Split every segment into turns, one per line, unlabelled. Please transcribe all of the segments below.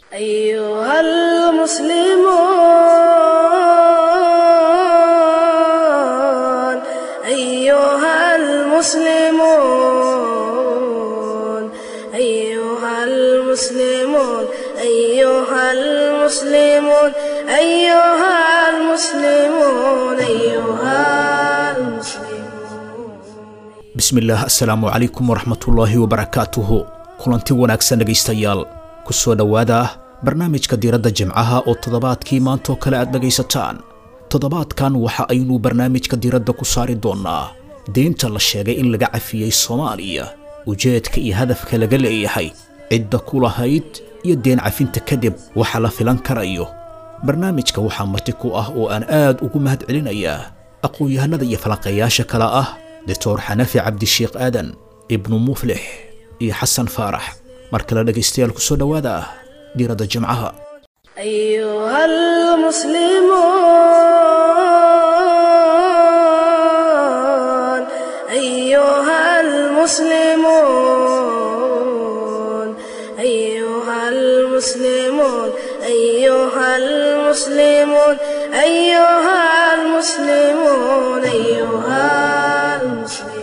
أيها المسلمون أيها المسلمون أيها المسلمون أيها المسلمون أيها المسلمون أيها المسلمون
bismillaah assalaamu calaykum waraxmatullaahi wabarakaatuhu kulanti wanaagsan dhegaystayaal ku soo dhowaada barnaamijka diiradda jimcaha oo toddobaadkii maantoo kale aad dhegaysataan toddobaadkan waxa aynu barnaamijka diiradda ku saari doonnaa deynta la sheegay in laga cafiyey soomaaliya ujeedka iyo hadafka laga leeyahay cidda ku lahayd iyo deen cafinta kadib waxa la filan karayo barnaamijka waxaa marti ku ah oo aan aad ugu mahad celinayaa aqoon-yahanada iyo falanqeeyaasha kale ah doctor xanafi cabdisheekh aadan ibnu muflix iyo xasan faarax mar kale dhegaystayaal ku soo dhowaada diiradda jimcaha
أيها المسلمون أيها المسلمون أيها المسلمون أيها المسلمون أيها المسلمون أيها المسلمون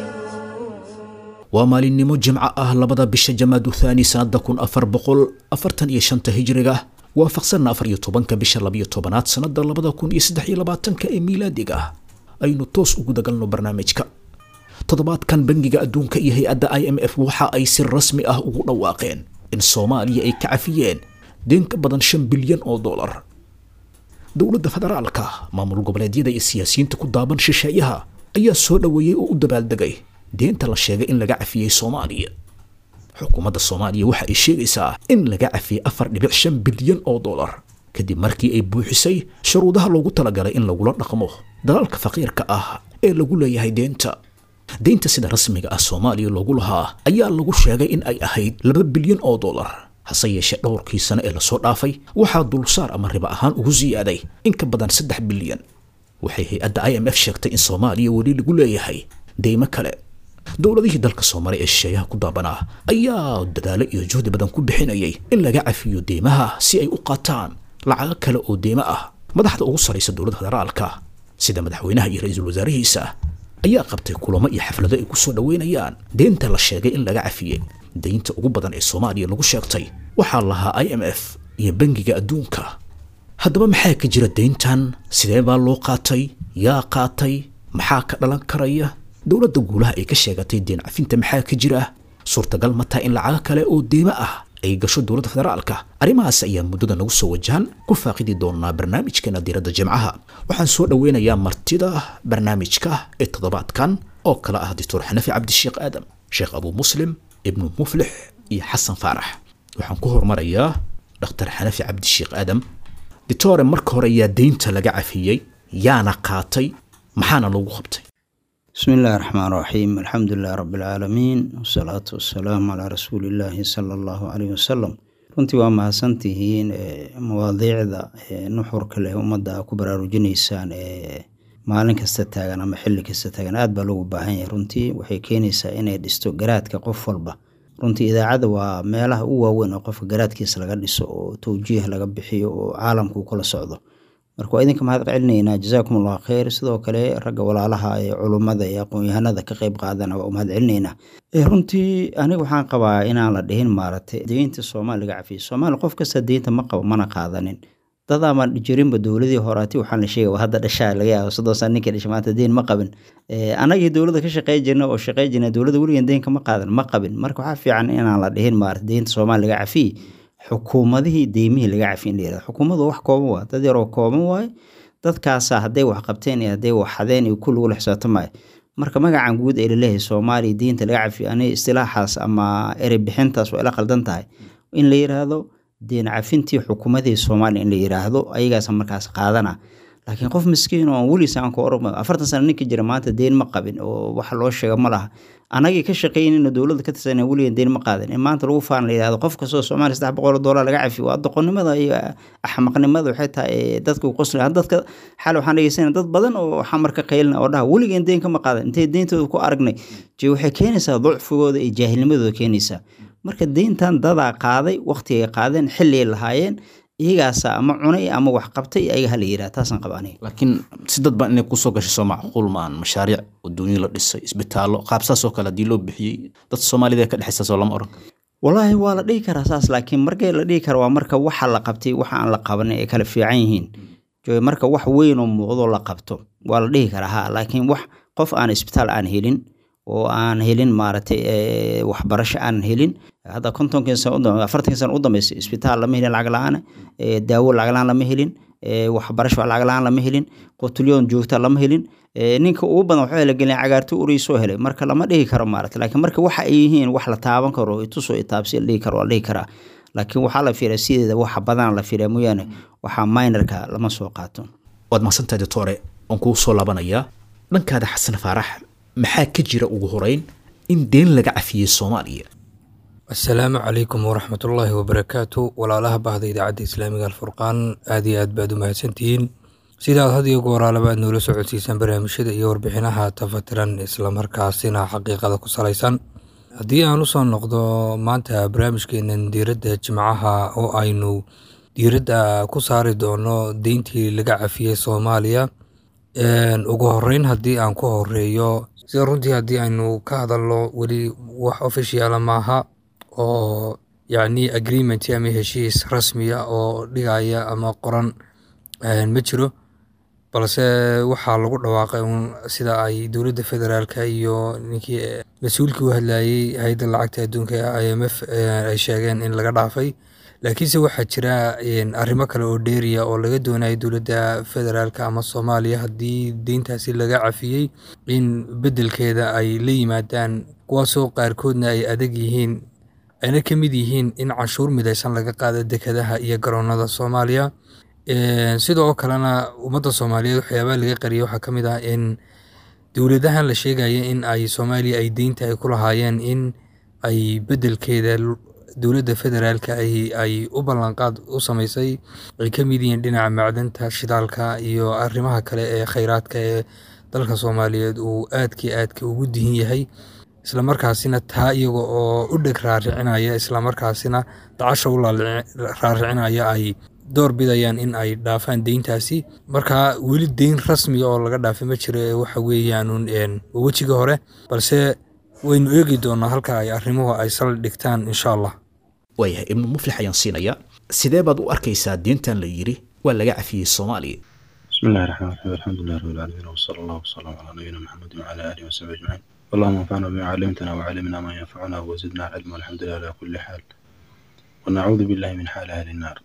waa maalinimo jimco ah labada bisha jamaadu thaani sannada kun afar boqol afartan iyo shanta hijriga waafaqsanna afar iyo tobanka bisha labiyo tobanaad sannada labada kun iyo saddex iyo labaatanka ee miilaadiga aynu toos ugu dagalno barnaamijka toddobaadkan bangiga adduunka iyo hay-adda i m f waxa ay si rasmi ah ugu dhawaaqeen in soomaaliya ay ka cafiyeen deen ka badan shan bilyan oo dollar dowladda federaalka maamul goboleedyada iyo siyaasiyiinta ku daaban shisheeyaha ayaa soo dhoweeyey oo u dabaaldegay deenta la sheegay in laga cafiyey soomaaliya xukuumadda soomaaliya waxa ay sheegaysaa in laga cafiyey afar dhibic shan bilyan oo dollar kadib markii ay buuxisay shuruudaha loogu talagalay in lagula dhaqmo dalalka faqiirka ah ee lagu leeyahay deenta deynta sida rasmiga ah soomaaliya loogu lahaa ayaa lagu sheegay in ay ahayd laba bilyan oo dollar hase yeeshee dhowrkii sano ee lasoo dhaafay waxaa dulsaar ama ribo ahaan ugu siyaaday in ka badan saddex bilyan waxay hay-adda i m f sheegtay in soomaaliya weli lagu leeyahay deymo kale dowladihii dalka soomaaliya ee shisheeyaha ku daabanaa ayaa dadaalo iyo juhdi badan ku bixinayay in laga cafiyo deymaha si ay u qaataan lacago kale oo deymo ah madaxda ugu saraysa dowladda federaalka sida madaxweynaha iyo ra-iisul wasaarihiisa ayaa qabtay kulamo iyo xaflado ay ku soo dhoweynayaan deynta la sheegay in laga cafiyey deynta ugu badan ee soomaaliya lagu sheegtay waxaa lahaa i m f iyo bangiga adduunka haddaba maxaa ka jira deyntan sidee baa loo qaatay yaa qaatay maxaa ka dhalan karaya dowladda guulaha ay ka sheegatay deen cafinta maxaa ka jira suurtagal ma taha in lacago kale oo deymo ah ay gasho dowladda federaalka arrimahaas ayaa muddada nagu soo wajahan ku faaqidi doonaa barnaamijkeena diiradda jimcaha waxaan soo dhoweynayaa martida barnaamijka ee toddobaadkan oo kale ah doctor xanafi cabdisheekh aadam sheekh abuu muslim ibnu muflix iyo xasan faarax waxaan ku hormarayaa dhakhtar xanafi cabdisheekh aadam ditore marka hore yaa deynta laga cafiyey yaana qaatay maxaana lagu qabtay
بسم الله الرحمن الرحيم الحمد لله رب العالمين والصلاة والسلام على رسول الله صلى الله عليه وسلم runtii waa mahadsantihiin mawaadiicda nuxurka leh ummadda ku baraarujinaysaan ee maalin kasta taagan ama xilli kasta taagan aad baa loogu baahan yahay runtii waxay keenaysaa inay dhisto garaadka qof walba runtii idaacadda waa meelaha u waaweyn oo qofka garaadkiisa laga dhiso oo towjiih laga bixiyo oo caalamku kula socdo marka waa idinka mahad celinaynaa jazaakum allahu kheyr sidoo kale ragga walaalaha ee culummada ee aqoon-yahanada ka qeyb qaadana waa u mahad celinaynaa runtii aniga waxaan qabaa inaan la dhihin maaragtay deynta soomaali laga cafiyay soomaali qof kasta deynta ma qabo mana qaadanin dadaama jirinba dowladii horaati waxaan la sheegay hadda dhashaa laga yaaba soddon sana ninka dhashay maanta deyn ma qabin anagii dowladda ka shaqey jirna oo shaqey jirna dowladda weligan deynka ma qaadan ma qabin marka waxaa fiican inaan la dhihin maaragtay deynta soomaali laga cafiyey xukuumadihii deymihii laga cafiy in la yirahdo xukuumadu wax kooban waa dad yaroo kooban waaye dadkaasa hadday wax qabteen iyo hadday wax xadeen iyo kulligu la xisaabtamaayo marka magacan guud ee laleeyahay soomaaliya diinta laga cafiyo ani istilaaxaas ama erey bixintaas waa ila qaldan tahay in la yiraahdo deen cafintii xukuumadii soomaaliya in la yiraahdo ayagaasa markaas qaadana laakiin qof miskiin oo weliis aan ku orma afartan sano ninka jira maanta deen ma qabin oo wax loo sheega ma laha anagii ka shaqeynayna dowladda ka tirsan weligan deen ma qaadan in maanta lagu faan la yidhahdo qof kastoo soomaaliya saddex boqol oo dollar laga cafiyo waa doqonnimada iyo axmaqnimada waxay tahay dadka qosli dadka xal waxaan dhegeysana dad badan oo xamarka qaylina oo dhaha weligan deen kama qaadan intay deyntooda ku aragnay je waxay keenaysaa ducfigooda iyo jaahilnimadooda keenaysaa marka deyntan dadaa qaaday waqtigay qaadeen xilliay lahaayeen iyagaasa ama cunay ama wax qabtay ayaga hala yidhaha taasaan qaba aniga
laakiin si dad baan inay kusoo gashay soo macquul maan mashaariic wadooyin la dhisay isbitaallo qaab saas oo kale haddii loo bixiyey dad soomaalida ka dhexaysa soo lama oran karo
wallaahi waa la dhihi karaa saas laakiin markay la dhihi kara waa marka waxa la qabtay waxa aan la qabanay ay kala fiican yihiin Jo, marka wax weyn oo muuqdo la qabto waa la dhihi karaa ha laakiin wax qof aan isbitaal aan helin oo aan helin maaragtay eh, waxbarasho aan helin hadda kontonkii sano udam- afartankii sano u dambeysay isbitaal lama helin lacag la-aan eh, daawo lacag la-aan lama helin eh, waxbarasho lacag la-aan lama helin qotulyoon joogta lama helin eh, ninka ugu badan waxaa la gelin cagaarto urii soo helay marka lama dhihi karo maaragtay laakiin marka waxa ay yihiin wax la taaban karo itusoo itaabsi la dhihi karo waa la dhihi karaa laakiin waxaa la fiiriya sideeda waxa badan la fiiriya mooyaane waxaa minorka lama soo qaato
waad mahadsantahay doctore waan kugu soo laabanayaa dhankaada xasan faarax maxaa ka jira ugu horeyn in deen laga cafiyey soomaaliya
asalaamu calaykum waraxmatullaahi wabarakaatu walaalaha bahda idaacadda islaamiga alfurqaan aad iyo aad baad u mahadsantihiin sidaad had iyo goor alaba aad noola socodsiisaan barnaamijyada iyo warbixinaha tafatiran islamarkaasina xaqiiqada ku salaysan haddii aan usoo noqdo maanta barnaamijkeenan diiradda jimcaha oo aynu diiradda ku saari doono deyntii laga cafiyey soomaaliya Een, ugu horeyn haddii aan ku horeeyo sida runtii haddii aynu ka hadalno weli wax officiala maaha oo yacni agreement ama heshiis rasmiya oo dhigaya ama qoran een, ma jiro balse waxaa lagu dhawaaqay un sida ay dowladda federaalka iyo ninkii eh, mas-uulkii u hadlayey hay-adda lacagta adduunka ee i m f eh, ay sheegeen in laga dhaafay laakiinse waxaa jira een, arrimo kale oo dheeriya oo laga doonayo dowladda federaalka ama soomaaliya haddii deyntaasi laga cafiyey in beddelkeeda ay la yimaadaan kuwaasoo qaarkoodna ay adag yihiin ayna ka mid yihiin in canshuur midaysan laga qaado dekedaha iyo garoonada soomaaliya Een, sidoo kalena ummadda soomaaliyeed waxyaabaha laga qariyay waxaa ka mid ah in dowladahan la sheegaya in ay soomaaliya ay deynta ay ku lahaayeen in ay beddelkeeda l- dowladda federaalka ay ay u ballanqaad u samaysay ay ka mid yihiin dhinaca macdanta shidaalka iyo arrimaha kale ee khayraadka ee dalka soomaaliyeed uu aadkii aadka ugu dihin yahay islamarkaasina taa iyaga oo u dheg raaricinaya islamarkaasina dacasha u laalici- raaricinaya ay door bidayaan in ay dhaafaan deyntaasi marka weli deyn rasmiya oo laga dhaafay ma jiro ee waxa weeyaanun een, wejiga hore balse waynu eegi doonaa halka ay arrimuhu ay sal dhigtaan insha allah
waayahay ibnu muflix ayaan siinayaa sidee baad u arkaysaa deentan la yidhi waa laga cafiyey soomaaliya
بسم الله الرحمن الرحيم الحمد لله رب العالمين وصلى الله وسلم على نبينا محمد وعلى اله وصحبه اجمعين اللهم انفعنا بما علمتنا وعلمنا ما ينفعنا وزدنا علما والحمد لله على كل حال ونعوذ بالله من حال اهل النار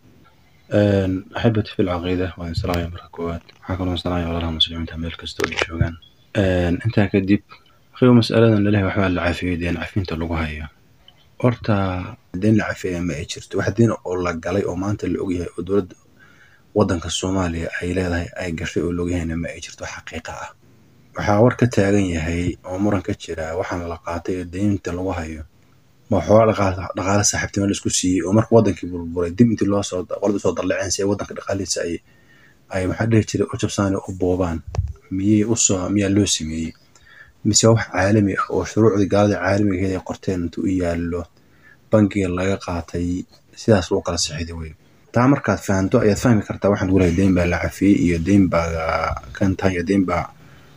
أن احبتي في العقيده وان سرايا مركوات حكم سرايا ولا مسلمين تعمل كستو شوغان أن انت كدب خيو مسألة ان له وحوال العافية دين عافين تلقوا هيا horta deen la cafeeya ma ay jirto wax deen oo la galay oo maanta la ogyahay oo dowladda waddanka soomaaliya ay leedahay ay gashay oo logyahayna ma ay jirto xaqiiqa ah waxaa war ka taagan yahay oo muran ka jira waxaan la qaatay ee deynta lagu hayo ma waxoogaa dhaqaale dhaqaale saaxiibtinimo la isku siiyey oo marka waddankii burburay dib intii loo soo qolada soo dalleceen si ay waddanka dhaqaalihiisa ay ay maxaa dhihi jiray u jabsaan oo u boobaan miyay u soo miyaa loo sameeyey mise wax caalami ah oo shuruucdii gaalada caalamiga ahayd ay qorteen intuu u yaallo bangiga laga qaatay sidaas loo kala sixiday wey taa markaad fahanto ayaad fahmi kartaa waxaan lagu lehay deyn baa la cafiyey iyo deyn baa kan tahay iyo deyn baa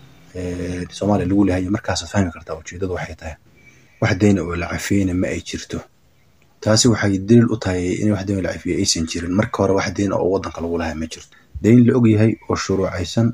eh, soomaaliya lagu lehayo markaasaad fahmi kartaa ujeedadu waxay tahay wax deyna oo la cafiyeyna ma ay jirto taasi waxay daliil u tahay in wax deyn oo la cafiyey aysan jirin marka hore wax deyna oo waddanka lagu lahaa ma jirto deyn la ogyahay oo shuruucaysan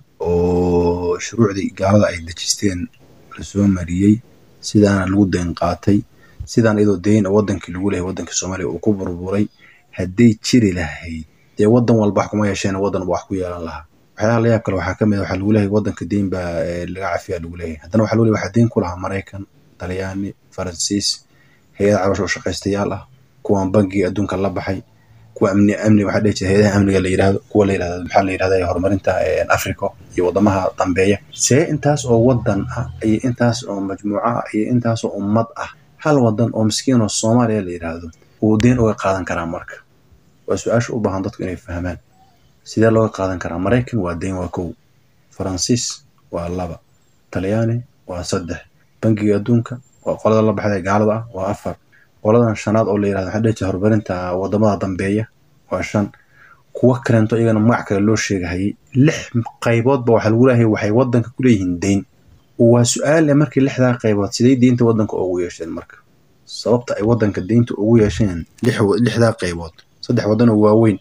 oo shuruucdii gaalada ay dejisteen lasoo mariyey sidaana lagu deyn qaatay sidaan iyadoo deyn oo wadankii lagu lehay wadankii soomaaliya uu ku burburay hadday jiri lahayd dee wadan walba wax kuma yeesheen wadan ba wax ku yeelan lahaa waxyaalaha la yaab kale waxaa ka mid a waxaa lagu lehay wadanka deyn baa eh, laga cafiyaa lagu leeyahay haddana waxaa lagu lehay waxaa deyn ku lahaa maraykan talyaani faransiis hay-ada cabasho oo shaqaystayaal ah kuwan bangiga adduunka la baxay kuwa amni amni waxaa dhihi jira hay-adaha amniga la yidhahdo kuwa la yidhahdo maxaa la yidhahda horumarinta eh, africa iyo wadamaha dambeeya see intaas oo wadan ah iyo intaas oo majmuuco ah iyo intaas oo ummad ah hal wadan oo miskiin oo soomaaliya la yidhaahdo uu deyn uga qaadan karaa marka waa su-aasha u baahan dadku inay fahmaan sidee looga qaadan karaa maraykan waa deyn waa kow faransiis waa laba talyaani waa saddex bangiga adduunka waa qolada la baxday gaalada ah waa afar qoladan shanaad oo la yirahdo waxaa dhihi jiray horumarinta wadamada dambeeya waa shan kuwa kaleento iyagana magac kale loo sheegahayay lix qayboodba waxaa lagu leeyahay waxay wadanka ku leeyihiin deyn waa su-aal markii lixdaa qaybood siday deynta wadanka ugu yeesheen marka sababta ay wadanka deynta ugu yeesheen lixdaa qaybood saddex wadan oo waaweyn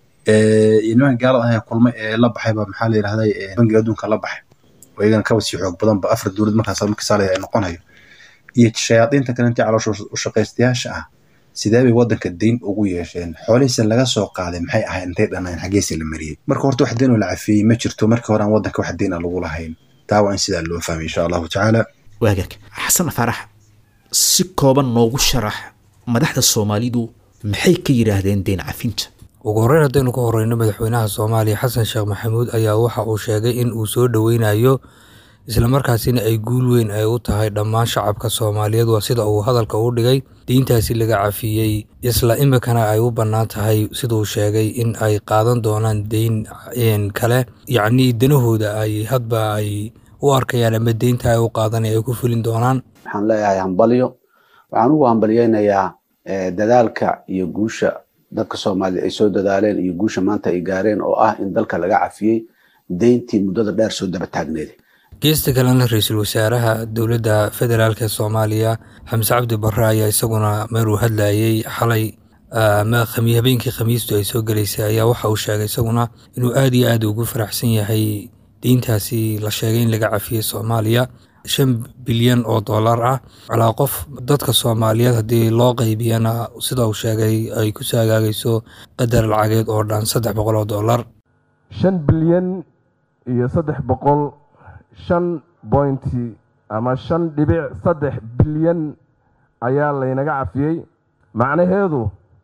nimanka gaalada ah ee kulmay ee la baxayba maxaa la yidhahday bangiga adduunka la baxay oo iyagana kaba sii xoog badanba afar dowlad markaas markii saalaya ay noqonayo iyo shayaadiinta kalenta caloosha ushaqaystayaasha ah sidee bay wadanka deyn ugu yeesheen xoolihiisa laga soo qaaday maxay ahayd intay dhannayn xaggeesa la mariyey marka horta wax deyn oo la cafiyey ma jirto markii hore aan wadanka wax deyn aan lagu lahayn taa waa in sidaa loo fahmay insha allahu tacaala
waagaag xasan faarax si kooban noogu sharax madaxda soomaalidu maxay ka yidhaahdeen deyn cafinta
ugu horreyn haddaynu ka horeyno madaxweynaha soomaaliya xasan sheekh maxamuud ayaa waxa uu sheegay in uu soo dhoweynayo islamarkaasina ay guul weyn ay u tahay dhammaan shacabka soomaaliyeed waa sida uu hadalka u dhigay diintaasi laga cafiyey isla imikana ay u bannaan tahay siduu sheegay in ay qaadan doonaan deyn kale yacnii danahooda ay hadba ay u arkayaan ama deynta ay u qaadanay ay ku fulin doonaan
waxaan leeyahay hambalyo waxaan ugu hambalyeynayaa dadaalka iyo guusha dadka soomaaliya ay soo dadaaleen iyo guusha maanta ay gaareen oo ah in dalka laga cafiyey deyntii muddada dheer soo daba taagneed
geesta kalena ra-iisul wasaaraha dowladda federaalk ee soomaaliya xamse cabdi barre ayaa isaguna maruu hadlayey xalay ama habeenkii khamiistu ay soo gelaysay ayaa waxa uu sheegay isaguna inuu aad iyo aad ugu faraxsan yahay diintaasi la sheegay in laga cafiyey soomaaliya shan bilyan oo dollar ah calaa qof dadka soomaaliyeed haddii loo qaybiyana sida uu sheegay ay ku saagaagayso qadar lacageed oo dhan saddex boqol oo dollar
shan bilyan iyo saddex boqol shan bointi ama shan dhibic saddex bilyan ayaa laynaga cafiyey macnaheedu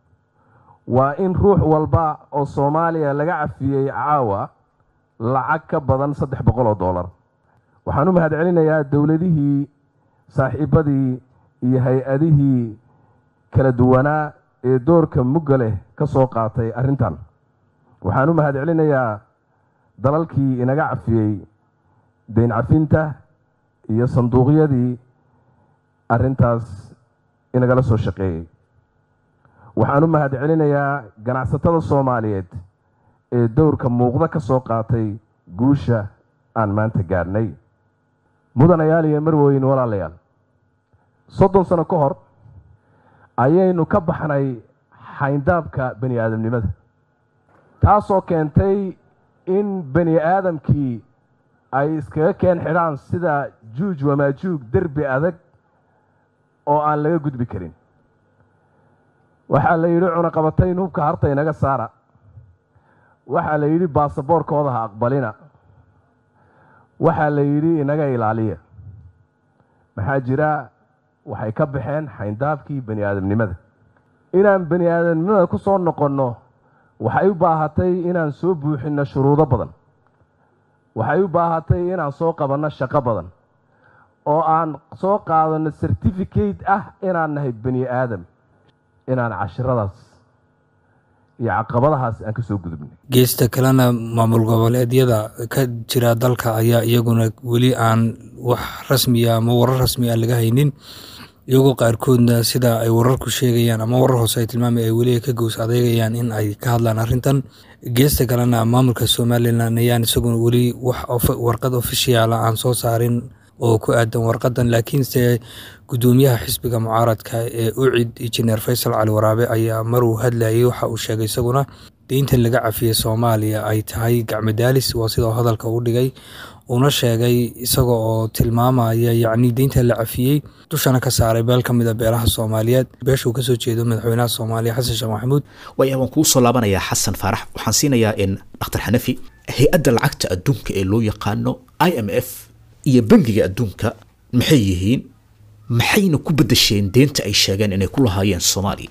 waa in ruux walba oo soomaaliya laga cafiyey caawa lacag ka badan saddex boqol oo dollar waxaan u mahad celinayaa dowladihii saaxiibadii iyo hay-adihii kala duwanaa ee doorka mugga leh ka soo qaatay arrintan waxaan u mahad celinayaa dalalkii inaga cafiyey deyn cafinta iyo sanduuqyadii arrintaas inagala soo shaqeeyey waxaan u mahad celinayaa ganacsatada soomaaliyeed ee dowrka muuqda ka soo qaatay guusha aan maanta gaarnay mudanayaal iyo marwooyin walaalayaal soddon sano ka hor ayaynu ka baxnay xayndaabka bani aadamnimada taasoo keentay in bani aadamkii ay iskaga keen xidhaan sida juuj wamaajuug derbi adag oo aan laga gudbi karin waxaa la yidhi cunaqabatayn hubka harta inaga saara waxaa la yidhi baasaboorkooda ha aqbalina waxaa la yidhi inaga ilaaliya maxaa jira waxay ka baxeen xayndaabkii bani aadamnimada inaan bani aadamnimada ku soo noqonno waxay u baahatay inaan soo buuxinno shuruudo badan waxay u baahatay inaan soo qabanno shaqo badan oo aan soo qaadanno certificate ah inaan nahay bani aadam inaan cashiradaas iyo caqabadahaas aan ka soo gudubnay
geesta kalena maamul goboleedyada ka jira dalka ayaa iyaguna weli aan wax rasmiya ama warar rasmi a laga haynin iyagoo qaarkoodna sida ay wararku sheegayaan ama warar hoose ay tilmaamay ay weli ka gows adeegayaan in ay ka hadlaan arrintan geesta kalena maamulka somalilan ayaan isaguna weli wax warqad ofishiyaala aan soo saarin oo ku aadan warqadan laakiinse gudoomiyaha xisbiga mucaaradka ee ucid injineer faysal cali waraabe ayaa maruu hadlayay waxa uu sheegay isaguna deyntan laga cafiyey soomaaliya ay tahay gacmadaalis waa sidao hadalka u dhigay uuna sheegay isaga oo tilmaamaya yacni deynta la cafiyey dushana ka saaray beel ka mid a beelaha soomaaliyeed beeshuu kasoo jeedo madaxweynaha soomaaliya xasan sheekh maxamuud
waaya waan kuu soo laabanayaa xasan faarax waxaan siinayaa in dhakhtar xanafi hay-adda lacagta adduunka ee loo yaqaano i m f iyo bangiga adduunka maxay yihiin maxayna ku bedesheen deenta ay sheegeen inay ku lahaayeen soomaaliya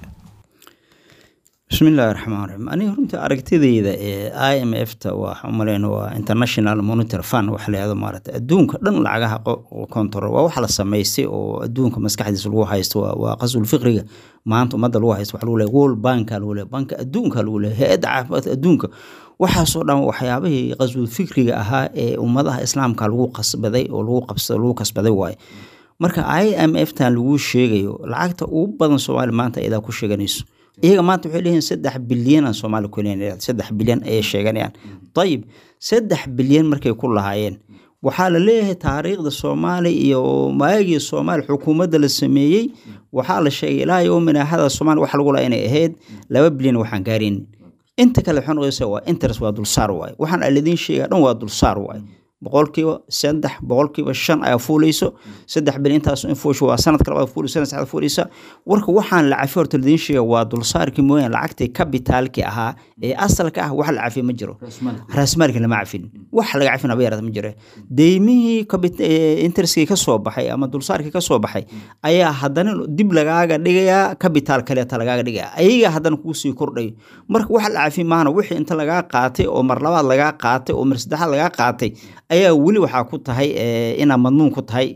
bismi illaahi raxmaan raxiim aniga runtii aragtidayda ee i m f ta waxa umaleyn waa international monitor fund waxa la yahdo maarata adduunka dhan lacagaha kontor waa waxa la samaystay oo adduunka maskaxdiisa lagu haysto waa qasul fiqriga maanta ummadda lagu haysto waxa lagu leeyahay world banka lagu leeyahay banka adduunka lagu leeyahay hay-adda caafimaadka adduunka waxaasoo dhan waxyaabihii qasul fikriga ahaa ee ummadaha islaamka lagu qasbaday oo lagu qabsaday lagu kasbaday waaye marka i m f tan lagu sheegayo lacagta ugu badan soomaaliya maanta iyadaa ku sheeganayso iyaga maanta waxay leeyihiin saddex bilyan aan soomaaliya ku leeyahay saddex bilyan ayay sheeganayaan dayib saddex bilyan markay ku lahaayeen waxaa la leeyahay taariikhda soomaaliya iyo maagii soomaaliya xukuumadda la sameeyey waxaa la sheegay ilaa yowmina hada soomaaliya waxa lagu lahaa inay ahayd laba bilyan waxaan gaaraynin inta kale waxaa noqonaysa waa interest waa dulsaar waaye waxaan aladiin sheegaa dhan waa dulsaar waaye boqolkiiba saddex boqolkiiba shan ayaa fuulayso saddex bil intaas in fuusho waa sanad kale fuulaysa sanad saxda fuulaysa warka waxaan la cafi horta ladiin sheega waa dulsaarkii mooyaan lacagtii kabitaalkii ahaa ee asalka ah wax la cafi ma jiro raasmaalkii lama cafin wax laga cafin haba yarata ma jiro deymihii intereskii ka soo baxay ama dulsaarkii ka soo baxay ayaa haddana dib lagaaga dhigayaa kabitaal kaleeta lagaaga dhigaya ayaga haddana kuu sii kordhayo marka wax la cafi maahana wixii inta lagaa qaatay oo mar labaad lagaa qaatay oo mar saddexaad lagaa qaatay ayaa weli waxaa ku tahay inaa madmuun ku tahay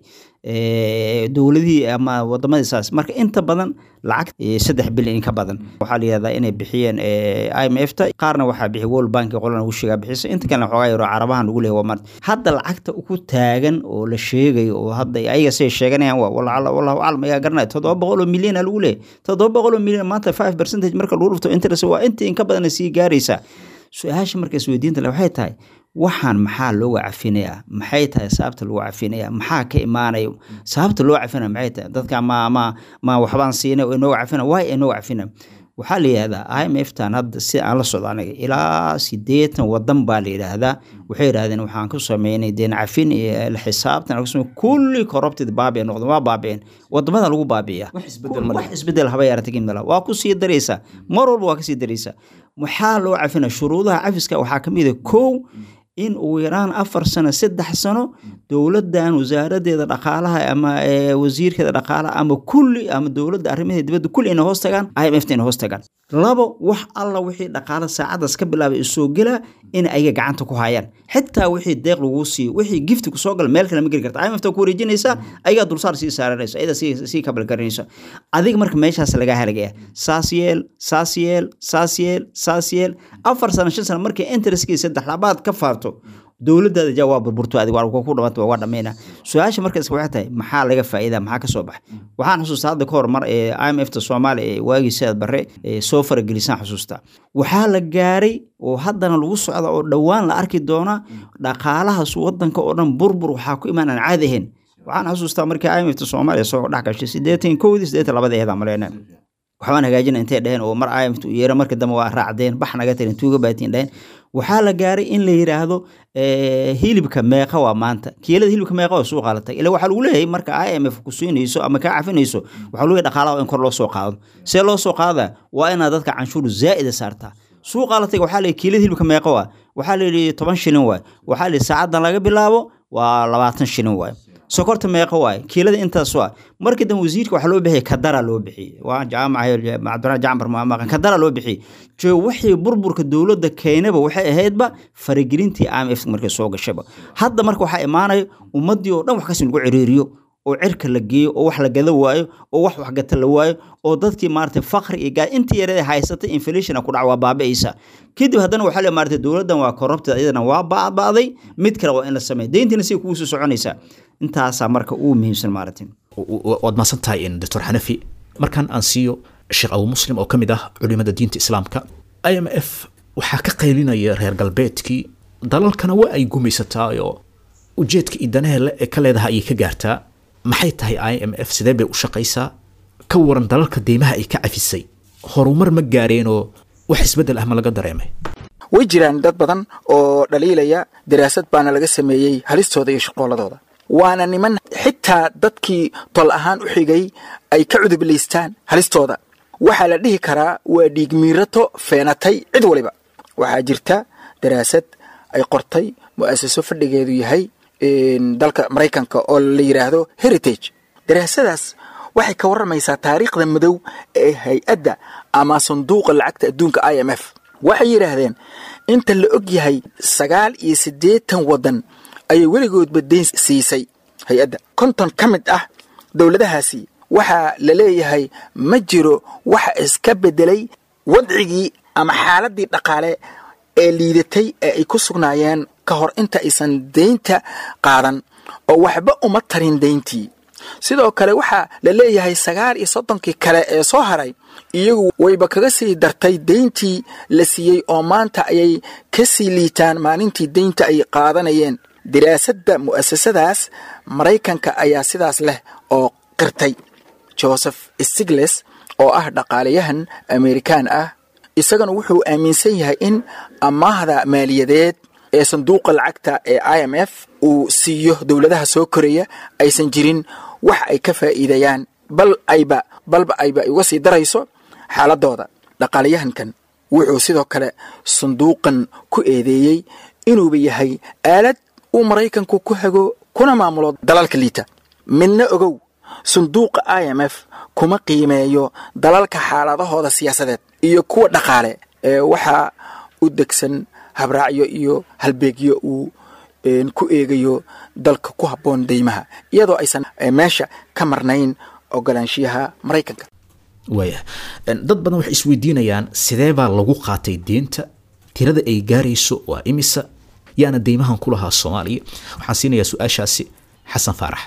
dowladihii ama wadamadii saas marka inta badan lacag saddex bilyan in ka badan waxaa la yihahdaa inay bixiyeen i m f ta qaarna waxaa bixiy world bank qolana ugu sheegaa bixisa inta kalena xoogaa yaro carabahan lagu leeyahay waa mar hadda lacagta ku taagan oo la sheegayo oo hadda ayaga say sheeganayaan waa walacala wallahu aclam ayaa garanaya toddoba boqol oo milyan lagu leeyahay toddoba boqol oo milyan maanta five percentage marka lagu dhufto interest waa intii in ka badana sii gaaraysaa su-aasha marka isweydiinta le waxay tahay waxaan maxaa looga cafinayaa maxay tahay sababta lagu cafinaya maxaa ka imaanaya sababta loo cafinaya maxay tahay dadka ma ma ma waxbaan siinay oo inooga cafina waay inooga cafina waxaa la yidhahdaa i m f tan hadda si aan la socdo aniga ilaa sideetan wadan baa la yidhaahdaa waxay yidhahdeen waxaan ku sameynay deen cafin iyo la xisaabtan kulli corrupted baabi noqdo waa baabiceen wadamada lagu baabi'iya wax isbedel haba yaara tegin mala waa ku sii daraysa mar walba waa kasii daraysa maxaa loo cafina shuruudaha cafiska waxaa kamid a kow in ugu yaraan afar sano saddex sano dowladdan wasaaradeeda dhaqaalaha ama wasiirkeeda dhaqaalaha ama kulli ama dowladda arrimaheeda dibadda kulli inay hoos tagaan i m f ta inay hoos tagaan labo wax alla wixii dhaqaala saacadaas ka bilaabay isoo gelaa in ayaga gacanta ku hayaan xitaa wixii deeq laguu siiyo wixii gifti kusoo gala meel kale ma geli karta i m f ta ku wareejinaysa ayagaa dulsaar sii saaranaysa ayada sii kabalgaranaysa adiga marka meeshaas lagaa halagaya saas yeel saas yeel saas yeel saas yeel afar sano shan sano markii intereskii saddex labaad ka faarto dowladaada ja waa burburto adig ku dhamanta waa dhameyna su-aasha markaas waxay tahay maxaa laga faa'iida maxaa kasoo baxay waxaan xusuustaa hadda ka hor mar ee i m f ta soomaaliya ee waagii sidaad barre ee soo faragelisaan xusuustaa waxaa la gaaray oo haddana lagu socda oo dhowaan la arki doona dhaqaalahaas wadanka oo dhan burbur waxaa ku imaan aan caadi ahayn waxaan xusuustaa markii i m f ta soomaaliya soo dhex gashay sideetan kowdii sideetan labada eeda maleyna waxbaan hagaajina intay dheheen oo mar imft u yeera marka dambe waa raacdeen bax naga tirin tuuga baatiin dheheen waxaa la gaaray in la yidhaahdo hilibka meeqa waa maanta kiilada hilibka meeqa waa suuqa la tagay ila waxaa lagu leeyahay marka i m f ku siinayso ama kaa cafinayso waxaa lagu leeyahay dhaqaalaha in kor loo soo qaado see loo soo qaadaa waa inaad dadka canshuur zaa'ida saartaa suuqa la tagay waxaa la kiilada hilibka meeqa waa waxaa la yidhi toban shilin waay waxaa la yidhi saacadan laga bilaabo waa labaatan shilin waay sokorta meeqa waaye kiilada intaas waa markii dambe wasiirka waxaa loo bixiyay kadara loo bixiyey waa jaamaca cabdiraxmaan jacmar maamaqan kadara loo bixiyey jo wixii burburka dowladda keenaba waxay ahaydba faragelintii i m f markay soo gashaba hadda marka waxaa imaanaya ummaddii oo dhan wax kasi lagu ciriiriyo oo cirka la geeyo oo wax la gada waayo oo wax waxgata la waayo oo dadkii maarata fakri iyo gaa intii yarada haysatay inflationa ku dhac waa baabi'aysa kadib haddana waxaa le maarata dowladdan waa corrupted iyadana waa ba'ba'day mid kale waa in la sameeya deyntiina siga kugu soo soconaysaa intaasaa marka ugu muhiimsan maarata
waad mahadsan tahay doctor xanafi markaan aan siiyo sheekh abu muslim oo ka mid ah culimada diinta islaamka i m f waxaa ka qaylinaya reer galbeedkii dalalkana waa ay gumaysataa oo ujeedka iyo danaheele ee ka leedaha ayay ka gaartaa maxay tahay i m f sidee bay u shaqaysaa ka waran dalalka deymaha ay ka cafisay horumar ma gaareenoo wax isbeddel ah ma laga dareemay
way jiraan dad badan oo dhaliilaya daraasad baana laga sameeyey halistooda iyo shaqooladooda waana niman xitaa dadkii tol ahaan u xigay ay ka cudubilaystaan halistooda waxaa la dhihi karaa waa dhiigmiirato feenatay cid waliba waxaa jirta daraasad ay qortay mu'asaso fadhigeedu yahay dalka maraykanka oo la yidhaahdo heritage daraasadaas waxay ka warramaysaa taariikhda madow ee hay-adda ama sanduuqa lacagta adduunka i m f waxay yidhaahdeen inta la og yahay sagaal iyo siddeetan waddan ayay weligoodba dayn siisay hay-adda konton ka mid ah dowladahaasi waxaa la leeyahay ma jiro waxa iska beddelay wadcigii ama xaaladdii dhaqaale ee liidatay ee ay ku sugnaayeen ka hor inta aysan deynta qaadan oo waxba uma tarin deyntii sidoo kale waxaa la leeyahay sagaal iyo soddonkii kale ee soo haray iyagu wayba kaga sii dartay deyntii la siiyey oo maanta ayay ka sii liitaan maalintii deynta ay qaadanayeen diraasadda mu'asasadaas maraykanka ayaa sidaas leh oo qirtay joseph stigles oo ah dhaqaalayahan amerikaan ah isagana wuxuu aaminsan yahay in amaahda maaliyadeed ee sanduuqa lacagta ee i m f uu siiyo dowladaha soo koraya aysan jirin wax ay ka faa'iidayaan bal ayba balba ayba uga sii darayso xaaladooda dhaqaalayahankan wuxuu sidoo kale sanduuqan ku eedeeyey inuuba yahay aalad uu maraykanku ku hago kuna maamulo dalalka liita midna ogow sanduuqa i m f kuma qiimeeyo dalalka xaaladahooda siyaasadeed iyo kuwa dhaqaale ee waxaa u degsan habraacyo iyo halbeegyo uu ku eegayo dalka ku habboon deymaha iyadoo aysan meesha ka marnayn ogolaanshiyaha maraykanka
waaya dad badan waxay isweydiinayaan sidee baa lagu qaatay deenta tirada ay gaarayso waa imisa yaana deymahan ku lahaa soomaaliya waxaan siinayaa su-aashaasi xasan faarax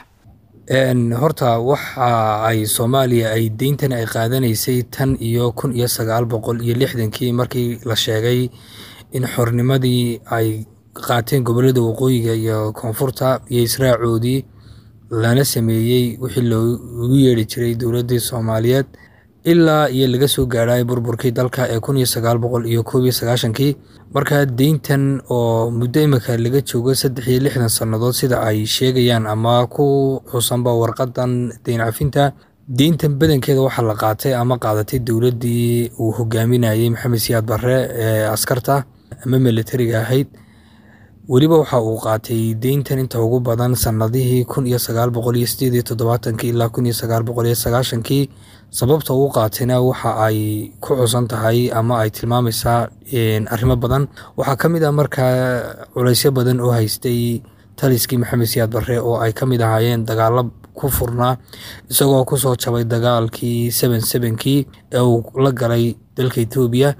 horta waxa ay soomaaliya ay deyntan ay qaadanaysay tan iyo kun iyo sagaal boqol iyo lixdankii markii la sheegay in xornimadii ay qaateen gobolada waqooyiga iyo koonfurta iyo israacoodii lana sameeyey wixii loogu yeeri jiray dowladdii soomaaliyeed ilaa iyo laga soo gaadhay burburkii dalka ee kun iyo sagaal boqol iyo koob iyo sagaashankii markaa deyntan oo muddo imika laga joogo saddex iyo lixdan sannadood sida ay sheegayaan ama ku xusanba warqadan deyn cafinta deyntan badankeeda waxaa la qaatay ama qaadatay dowladdii uu hogaaminayey maxamed siyaad barre ee askarta ama militariga ahayd weliba waxa uu qaatay deyntan inta ugu badan sanadihii kun iyo sagaal boqol iyo sideed iyo toddobaatankii ilaa kun iyo sagaal boqol iyo sagaashankii sababta uu qaatayna waxa ay ku xusan tahay ama ay tilmaamaysaa arrimo badan waxaa ka mid ah markaa culaysyo badan oo haystay taliskii maxamed siyaad barre oo ay ka mid ahaayeen dagaalo ku furnaa isagoo kusoo jabay dagaalkii seven sevenkii ee uu la galay dalka etoobiya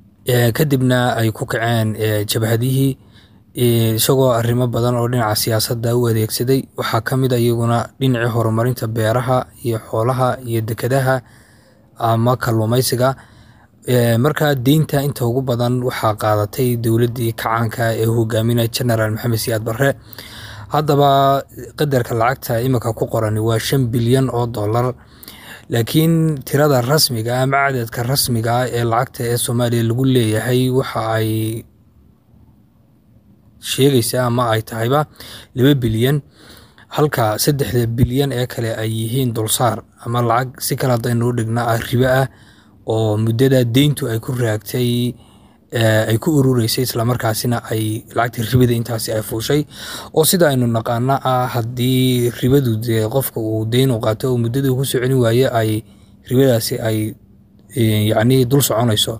kadibna ay ku kaceen jabhadihii isagoo arrimo badan oo dhinaca siyaasadda u adeegsaday waxaa ka mid a iyaguna dhinacii horumarinta beeraha iyo xoolaha iyo dekadaha ama kalluumaysiga markaa deynta inta ugu badan waxaa qaadatay dowladdii kacaanka ee hogaaminaya genaraal maxamed siyaad barre haddaba qadarka lacagta iminka ku qorani waa shan bilyan oo dollar laakiin tirada rasmiga ama cadadka rasmiga ah ee lacagta ee soomaaliya lagu leeyahay waxa ay sheegaysa ama ay tahayba laba bilyan halka saddexda bilyan ee kale ay yihiin dulsaar ama lacag si kale haddaynuu dhigna ah ribo ah oo muddada deyntu ay ku raagtay ay ku urureysay islamarkaasina ay lacagta ribada intaasi ay fuushay oo sida aynu naqaana ah haddii ribadu dee qofka uu deyn u qaato oo muddada ku soo celin waaye ay ribadaasi ay yacni dul soconayso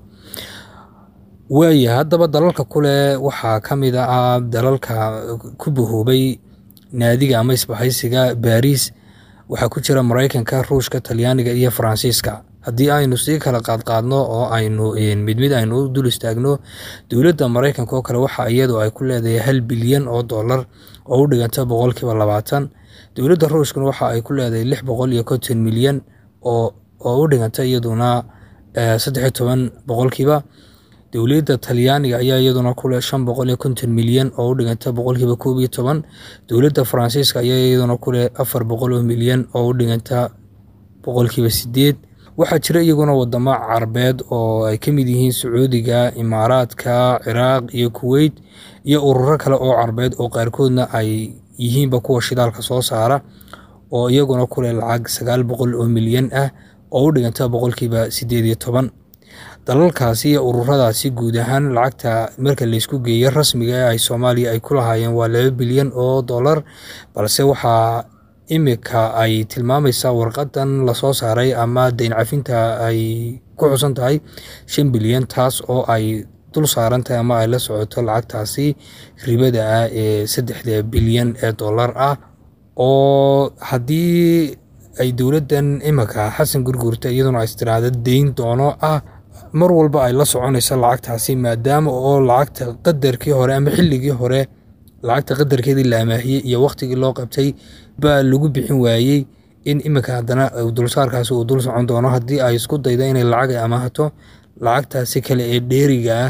waaya haddaba dalalka kule waxaa ka mid ah dalalka ku bahoobay naadiga ama isbahaysiga baariis waxaa ku jira maraykanka ruushka talyaaniga iyo faransiiska haddii aynu sii kala qaadqaadno oo aynu mid mid aynu u dul istaagno dowladda maraykanka oo kale waxa iyadu ay ku leedahay hal bilyan oo dollar oo u dhiganta boqolkiiba labaatan dowladda ruushkana waxa ay ku leedahay lix boqol iyo konton milyan oo u dhiganta iyaduna saddex iyo toban boqolkiiba dowladda talyaaniga ayaa iyaduna kuleh shan boqol iyo konton milyan oo u dhiganta boqolkiiba koob iyo toban dowladda faransiiska ayaa iyaduna kuleh afar boqol oo milyan oo u dhiganta boqolkiiba sideed waxaa jira iyaguna wadamo carabeed oo ay ka mid yihiin sacuudiga imaaraadka ciraaq iyo kuweyt iyo ururo kale oo carabeed oo qaarkoodna ay yihiinba kuwa shidaalka soo saara oo iyaguna kuleh lacag sagaal boqol oo milyan ah oo u dhiganta boqolkiiba sideed iyo toban dalalkaasi iyo ururadaasi guud ahaan lacagta marka laysku geeyo rasmiga ee ay soomaaliya ay ku lahaayeen waa laba bilyan oo dollar balse waxaa imika ay tilmaamaysaa warqadan lasoo saaray ama deyn cafinta ay ku xusan tahay shan bilyan taas oo ay dul saaran tahay ama ay la socoto lacagtaasi ribada ah ee saddexda bilyan ee dollar ah oo haddii ay dowladdan imika xasan gurguurta iyaduna istiraada deyn doono ah mar walba ay la soconayso lacagtaasi maadaama oo lacagta qadarkii hore ama xilligii hore lacagta qadarkeedii la amaahiyey iyo wakhtigii loo qabtay baa lagu bixin waayey in iminka haddana dulsaarkaasi uu dul socon doono haddii ay isku dayda inay lacag ay amaahato lacagtaasi kale ee dheeriga ah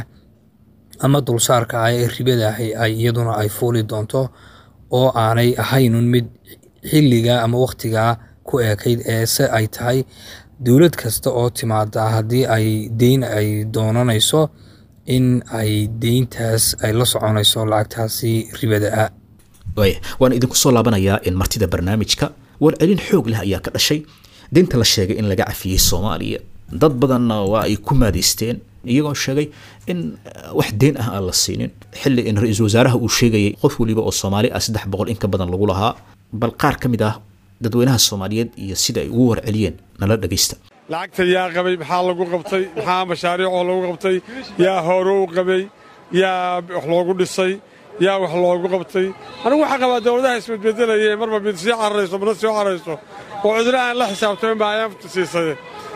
ama dulsaarka ah ee ribada ah ay iyaduna ay fuuli doonto oo aanay ahaynun mid xilliga ama wakhtigaa ku eekayd ee se ay tahay dowlad kasta oo timaada haddii ay deyn ay doonanayso in ay deyntaas ay la soconayso lacagtaasi ribada ah
waaya waan idinku soo laabanayaa in martida barnaamijka warcelin xoog leh ayaa ka dhashay deynta la sheegay in laga cafiyey soomaaliya dad badanna waa ay ku maadaysteen iyagoo sheegay in wax deyn ah aan la siinin xilli in ra-iisul wasaaraha uu sheegayay qof weliba oo soomaali ah saddex boqol in ka badan lagu lahaa bal qaar ka mid ah dadweynaha soomaaliyeed iyo sida ay ugu warceliyeen nala dhagaysta
lacagta yaa qabay maxaa lagu qabtay maxaa mashaariicoo lagu qabtay yaa hore u qabay yaa wax loogu dhisay yaa wax loogu qabtay anigu waxaa qabaa dowladaha isbedbedelaya ee marba mid sii cararayso mana sii cararayso oo cuduro aan la xisaabtamin baa ayaafta siisay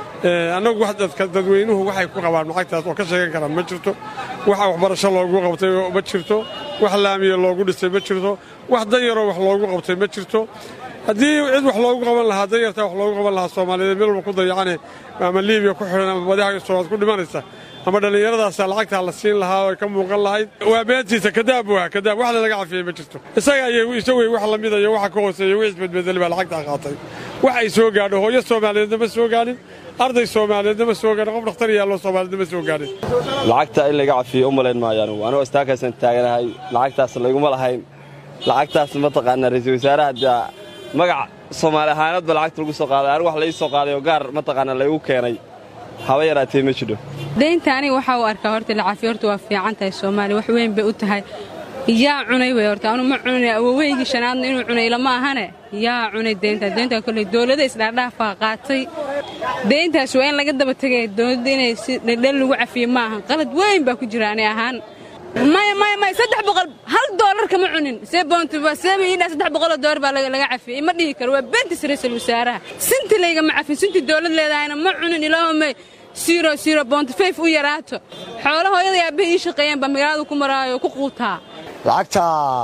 annagu wax dadka dadweynuhu waxay ku qabaan lacagtaas oo ka sheegan karaan ma jirto wax waxbarasho loogu qabtay ma jirto wax laamiya loogu dhisay ma jirto wax danyaroo wax loogu qabtay ma jirto haddii cid wax loogu qaban lahaa danyartaa wax loogu qaban lahaa soomaaliyeed meel walba ku dayacane ama liibiya ku xidhan ama badaha soomaad ku dhimanaysa ama dhallinyaradaasa lacagtaa la siin lahaa oo ay ka muuqan lahayd waa beentiisa kadaab waa kadaab waxna laga cafiyey ma jirto isaga ayay isagay wax la mida iyo waxa ka hooseeya wix isbedbedeli baa lacagtaa qaatay wax ay soo gaadho hooyo soomaaliyeedna ma soo gaadhin arday soomaaliyeedna ma soo gaadhin qof dhakhtar yaallo soomaaliyeedna ma soo gaadhin
lacagta in laga cafiyo u malayn maayo anugu anigoo istaakaysan taaganahay lacagtaas layguma lahayn lacagtaas mataqaanaa ra-iisul wasaaraha dee magac soomaali ahaanadba lacagta lagu soo qaaday anigu wax lai soo qaaday oo gaar mataqaanaa laygu keenay haba yaraatee ma jidho
deynta aniga waxaa u arkaa horta lacafiyo horta waa fiican tahay soomaaliya wax weyn bay u tahay yaa cunay wey horta anu ma cunin awoweygii shanaadna inuu cunay lama ahane yaa cunay deynta deynta kolley dowladda isdhaadhaafaa qaatay deyntaas waa in laga daba tegaya dowladda inay si dhedhel lagu cafiyo ma ahan qalad weyn baa ku jira ani ahaan maya maya maya saddex boqol hal doolar kama cunin see boontuba seeba ii dhaa saddex boqoloo doolar baa laga cafiyey ima dhihi karo waa beentis ra-iisul wasaaraha sinti laygama cafin sintii dowlad leedahayna ma cunin ilaahumay siro siro boontifayf u yaraato xoolo hooyada aabbahay ii shaqeeyeen baa magaalada ku maraayo ku quutaa
lacagta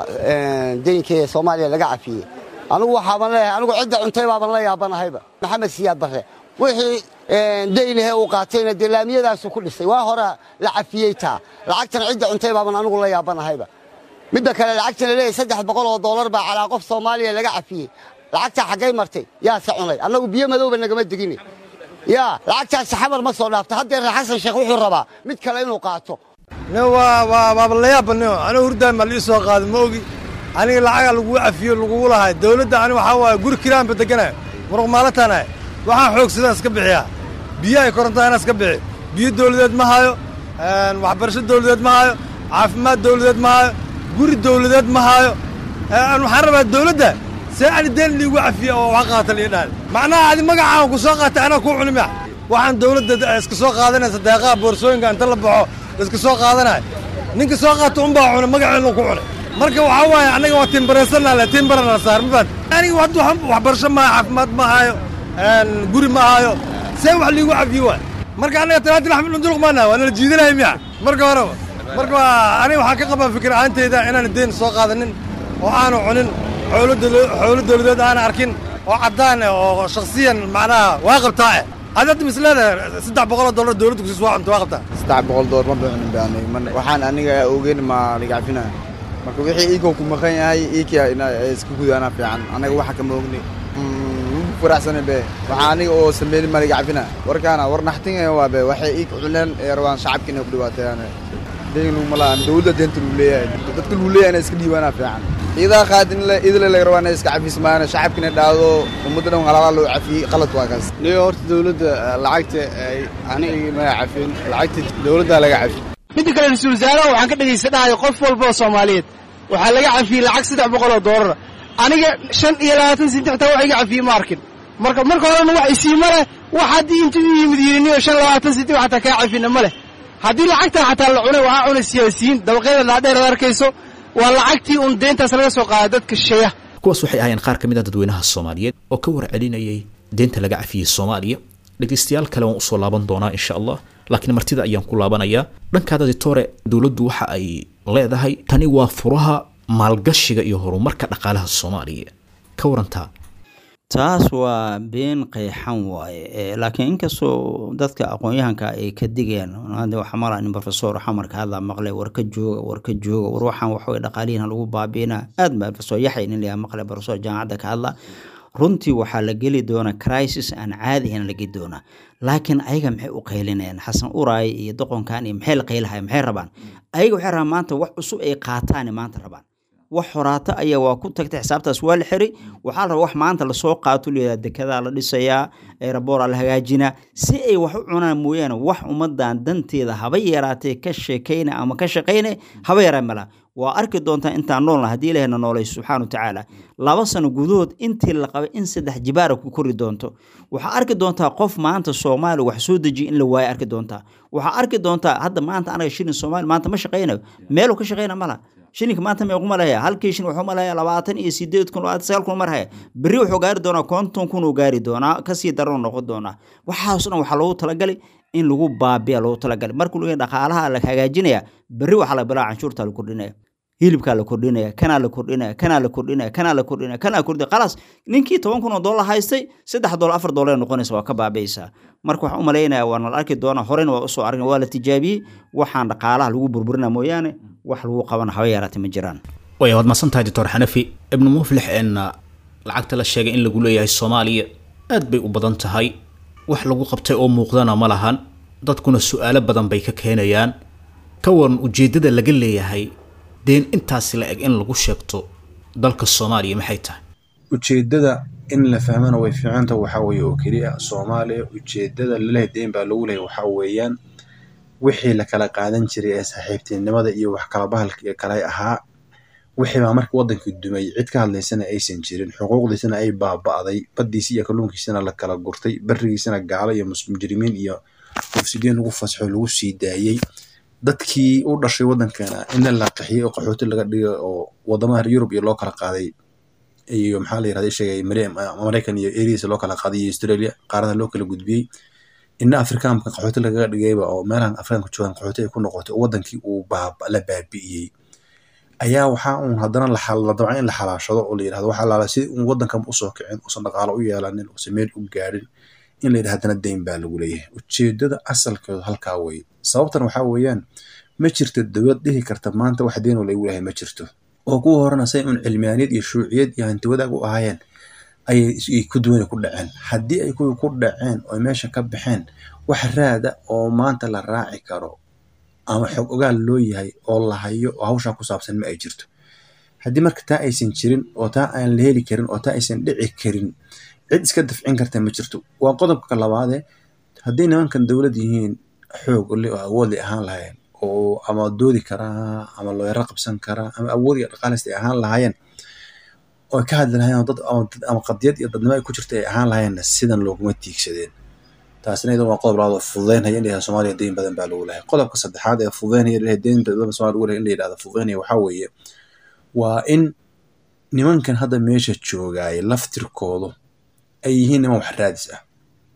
deynkee soomaaliya laga cafiyey anugu waxaaban leeyahay anigu cidda cuntay baaban la yaabanahayba maxamed siyaad barre wixii deynahe uu qaatayna dee laamiyadaasu ku dhisay waa hore la cafiyey taa lacagtan cidda cuntay baaban anigu la yaabanahayba midda kale lacagtan la leeyahay saddex boqol oo doolar baa calaa qof soomaaliya laga cafiyey lacagtaa xaggay martay yaase cunay annagu biyo madowba nagama degine yaa lacagtaasi xamar ma soo dhaafta haddeerna xasan sheekh wuxuu rabaa mid kale inuu qaato
waabalayaabbanio anigu hurdaan baa lii soo qaaday ma ogi aniga lacaga laguu cafiyo lagugu lahay dawladda ani waxaa waaye guri kiraanba deganayo muruq maalataanahay waxaan xoogsadaan iska bixiyaa biyahay korontaana iska bixi biyo dawladeed ma hayo waxbarasho dawladeed ma hayo caafimaad dawladeed ma hayo guri dawladeed ma hayo waxaan rabaa dawladda see ani deen liigu cafiya oo wax qaata lii dhahay macnaha adi magacaan ku soo qaatay anaa kuu cunimya waxaan dawladda iska soo qaadanaysa deeqaha boorsooyinka inta la baxo iska soo qaadanaya ninka soo qaata unbaa cunay magaceedna ku cunay marka waxaa waaye annaga waa timbaraysanaa le timbarana saar ma faat aniga hadda waxbarasho maayo caafimaad ma hayo guri ma hayo see wax liigu cafiye waay marka annaga talaati laxmid unduluq maanaha waa nala jiidanaya miya marka horeba marka aniga waxaan ka qabaa fikir ahaanteyda inaan deen soo qaadanin oo aanu cunin xoolo dawladeed aana arkin oo caddaan eh oo shakhsiyan macnaha waa qabtaa eh hadi hadda misleeda saddex boqoloo dollar dawladda kusiis waa cunta waa qabtaa
saddex boqol doolar ma bixinin ba aniga waxaan aniga ogeyn ma laga cafinaya marka wixii iikoo ku maqan yahay iikia iska gudaanaa fiican annaga waxa kama ogni faraxsana be waxaa aniga oo sameynin ma laga cafinaya warkaana war naxtin waa be waxay iik cuneen ee rabaan shacabka inay ku dhibaateeyaan deyn laguma lahan dawladda deenta lagu leeyahay dadka lagu leeyahay inay iska dhiibaanaa fiican iidaa qaadin idile laga rabaa inay iska cafismaana shacabka inay dhaado ummadda dhan halabaa loo cafiyey qalad waa kaas
niyo horta dawladda lacagta aniga ma cafin lacagta dawladdaa laga cafi
midda kale ra-iisul wasaaraha waxaan ka dhegaysanahay qof walba oo soomaaliyeed waxaa laga cafiyey lacag saddex boqol oo doolara aniga shan iyo labaatan senti xitaa wax iga cafiyey ma arkin marka marka horena wax isiima leh wax haddii intuu u yimid yidhiniyo shan labaatan senti wax xataa kaa cafina ma leh haddii lacagtan xataa la cunay waxaa cunay siyaasiyiin dabaqyada dhaadheer ad arkayso waa lacagtii uun deyntaas laga soo qaada dadka shisheeyaha
kuwaas waxay ahaayeen qaar ka mid a dadweynaha soomaaliyeed oo ka warcelinayay deynta laga cafiyey soomaaliya dhegaystayaal kale waan usoo laaban doonaa insha allah laakiin martida ayaan ku laabanayaa dhankaada ditore dowladdu waxa ay leedahay tani waa furaha maalgashiga iyo horumarka dhaqaalaha soomaaliya ka warantaa
taas waa been qeexan waaye laakiin inkastoo dadka aqoon-yahanka ay ka digeen hadda waxaa mala nin profesor xamarka hadla maqlay war ka jooga war ka jooga war waxaan waxaway dhaqaalihiin lagu baabiina aad baa profesor yaxya nin layaa maqlay profesor jaamacadda ka hadla runtii waxaa la geli doonaa crisis aan caadi ahayn la geli doonaa laakiin ayaga maxay u qaylinayaan xasan uraay iyo doqonkan iyo maxay la qaylahay maxay rabaan ayaga waxay rabaan maanta wax cusub ay qaataan maanta rabaan wax horaata ayaa waa ku tagtay xisaabtaas waa la xiray waxaa la rabaa wax maanta lasoo qaato leeyaha dekedaa la dhisayaa eeraboora la hagaajinaa si ay wax u cunaan mooyaane wax ummadan danteeda haba yaraatee ka sheekayna ama ka shaqayna haba yaraa mala waa arki doontaa intaan noolna haddii ilahna noolay subxaana wa tacaala laba sano gudahood intii la qabay in saddex jibaara ku kori doonto waxaa arki doontaa qof maanta soomaaliya wax soo dejiya in la waayo arki doontaa waxaa arki doontaa hadda maanta anaga shilin soomaaliya maanta ma shaqaynayo meeluu ka shaqayna mala shilinka maanta meequma lahaya halkii shilin wuxuu malahaya labaatan iyo sideed kun labaatan sagaal kun marhaya berri wuxuu gaari doonaa konton kun uu gaari doonaa kasii daran noqon doonaa waxaas dhan waxaa loogu talagalay in lagu baabiya loogu talagalay markuu leeyahay dhaqaalaha la hagaajinaya berri waxaa la bilaa canshuurta la kordhinaya hilibkaa la kordhinaya kanaa la kordhinaya kanaa la kordhinaya kanaa la kordhinaya kanaa la kordhinaya khalaas ninkii toban kun oo dollar haystay saddex dollar afar dollar noqonaysa waa ka baabaysaa marka waxaan u malaynayaa waa nala arki doonaa horeyna waa usoo argna waa la tijaabiyey waxaan dhaqaalaha lagu burburina mooyaane wax lagu qabana haba yaraatay ma jiraan
way waad masantahay doctor xanafi ibnu muflix een lacagta la sheegay in lagu leeyahay soomaaliya aad bay u badan tahay wax lagu qabtay oo muuqdana ma lahan dadkuna su-aalo badan bay ka keenayaan ka waran ujeeddada laga leeyahay deen intaasi la eg in lagu sheegto dalka soomaaliya maxay tahay
ujeeddada in la fahmana way fiicanta waxaa weeye oo keliya soomaaliya ujeeddada lalehay deen baa lagu lehay waxaa weeyaan wixii la kala qaadan jiray ee saaxiibtinimada iyo wax kala bahalka kale ahaa wixii baa marka waddankii dumay cid ka hadlaysana aysan jirin xuquuqdiisana ay baaba'day baddiisi iyo kalluunkiisana la kala gurtay barigiisana gaalo iyo mujrimiin iyo mufsidiin lagu fasaxo lagu sii daayey dadkii u dhashay waddankana in la qaxiyey oo qaxooti laga dhigay oo waddamaha yurub iyo loo kala qaaday iyo maxaa la yirahda sheegay maraykan iyo eriisa loo kala qaaday iyo australia qaarada loo kala gudbiyey ina afrikaanka qaxooti lagaga dhigayba oo meelahan afrikaanka joogan qaxooti ay ku noqotay oo wadankii uu la baabi'iyey ayaa waxaa uun haddana la dabcan in la xalaashado oo la yidhahdo waxaa laala si uun wadankan usoo kicin uusan dhaqaalo u yeelanin uusan meel u gaadhin in la yidhahdo haddana dayn baa lagu leeyahay ujeedada asalkeedu halkaa weye sababtan waxaa weeyaan ma jirto dowlad dhihi karta maanta wax deen oo lagu leeyahay ma jirto oo kuwa horena say uun cilmiyaaniyad iyo shuuciyad iyo hanti wadaag u ahaayeen ayay ku duwana ku dhaceen haddii ay kuwii ku dhaceen oo meesha ka baxeen wax raada oo maanta la raaci karo ama xog ogaal loo yahay oo la hayo oo hawshaa ku saabsan ma ay jirto haddii marka taa aysan jirin oo taa aan la heli karin oo taa aysan dhici karin cid iska dafcin karta ma jirto waa qodobka labaadee hadday nimankan dowlad yihiin xoog le oo awood lay ahaan lahaayeen oo ama doodi karaa ama looyaro qabsan karaa ama awood iyo dhaqaalis ay ahaan lahaayeen oo ka hadli lahayen dad ama qadiyad iyo dadnimo ay ku jirta ay ahaan lahayeenna sidan looguma tiigsadeen taasina iyadoo waa qodob labaad oo fududeynaya in la yihahdo soomaaliya deyn badan baa lagu lehay qodobka saddexaad ee fududeynaya in deyn badan soomaaliya lagu lehay in la yidhahdo fududeynaya waxaa weeye waa in nimankan hadda meesha joogaaya laftirkoodu ay yihiin niman wax raadis ah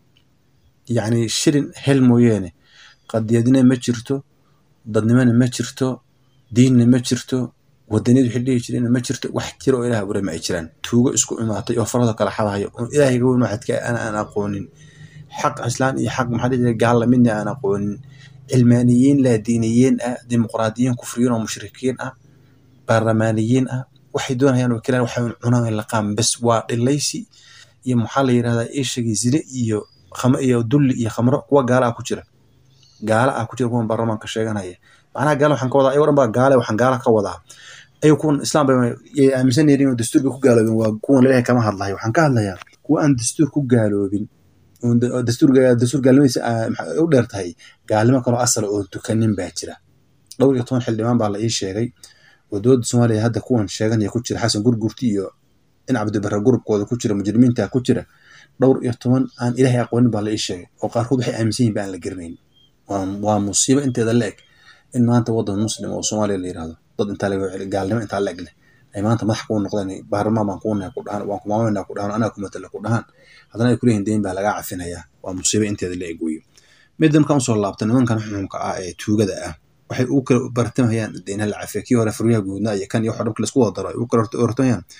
yacni shilin hel mooyeene qadiyadna ma jirto dadnimona ma jirto diinna ma jirto wadaniyad wixii dhihi jireen ma jirto wax jira oo ilaah abuuray ma ay jiraan tuugo isku imaatay oo farada kala xadahayo oo ilaahayga weyn waxadka ana aan aqoonin xaq islaan iyo xaq maxaa dhihi jiray gaalla midna aan aqoonin cilmaaniyiin laadiiniyiin ah dimuqraadiyiin kufriyiin oo mushrikiin ah baarlamaaniyiin ah waxay doonayaan oo keliya waxay cunaan laqaan bes waa dhilaysi iyo maxaa la yidhahdaa ishagii zine iyo khama iyo dulli iyo khamro kuwa gaala ah ku jira gaala ah ku jira kuwan baarlamaanka sheeganaya macnaha gaala waxaan ka wadaa ayagoo dhan baa gaale waxaan gaala ka wadaa ayagu kuwan islaam bay aaminsan yihiin oo dastuur bay ku gaaloobin waa kuwan laleeyahay kama hadlayo waxaan ka hadlayaa kuwa aan dastuur ku gaaloobin dastuur dastuur gaalnimadiisa u dheer tahay gaalnimo kaloo asala oo tukanin baa jira dhowr iyo toban xildhibaan baa la ii sheegay oo dowladda soomaaliya hadda kuwan sheeganaya ku jira xasan gurgurti iyo in cabdibare gurubkooda ku jira mujrimiinta ku jira dhowr iyo toban aan ilaahay aqoonin baa la ii sheegay oo qaarkood waxay aaminsan yihin ba aan la garanayn waa musiibo inteeda la eg in maanta waddan muslim oo soomaaliya la yirahdo dad intaa laga gaalnimo intaa la eg leh ay maanta madax kuu noqdeen baarlamaan baan kuu nahay ku dhahan waan kumaamaynaa ku dhahan anaa ku matala ku dhahan haddana ay kuleeyihin deyn baa lagaa cafinayaa waa musiibo inteeda la eg weyo midda markaan usoo laabto nimankan xukunka ah ee tuugada ah waxay u kala bartamayaan deynaha la cafiya kii hore furyaha guudnaa iyo kan iyo waxa dhanka laisku wada daro ay u kala ortamayaan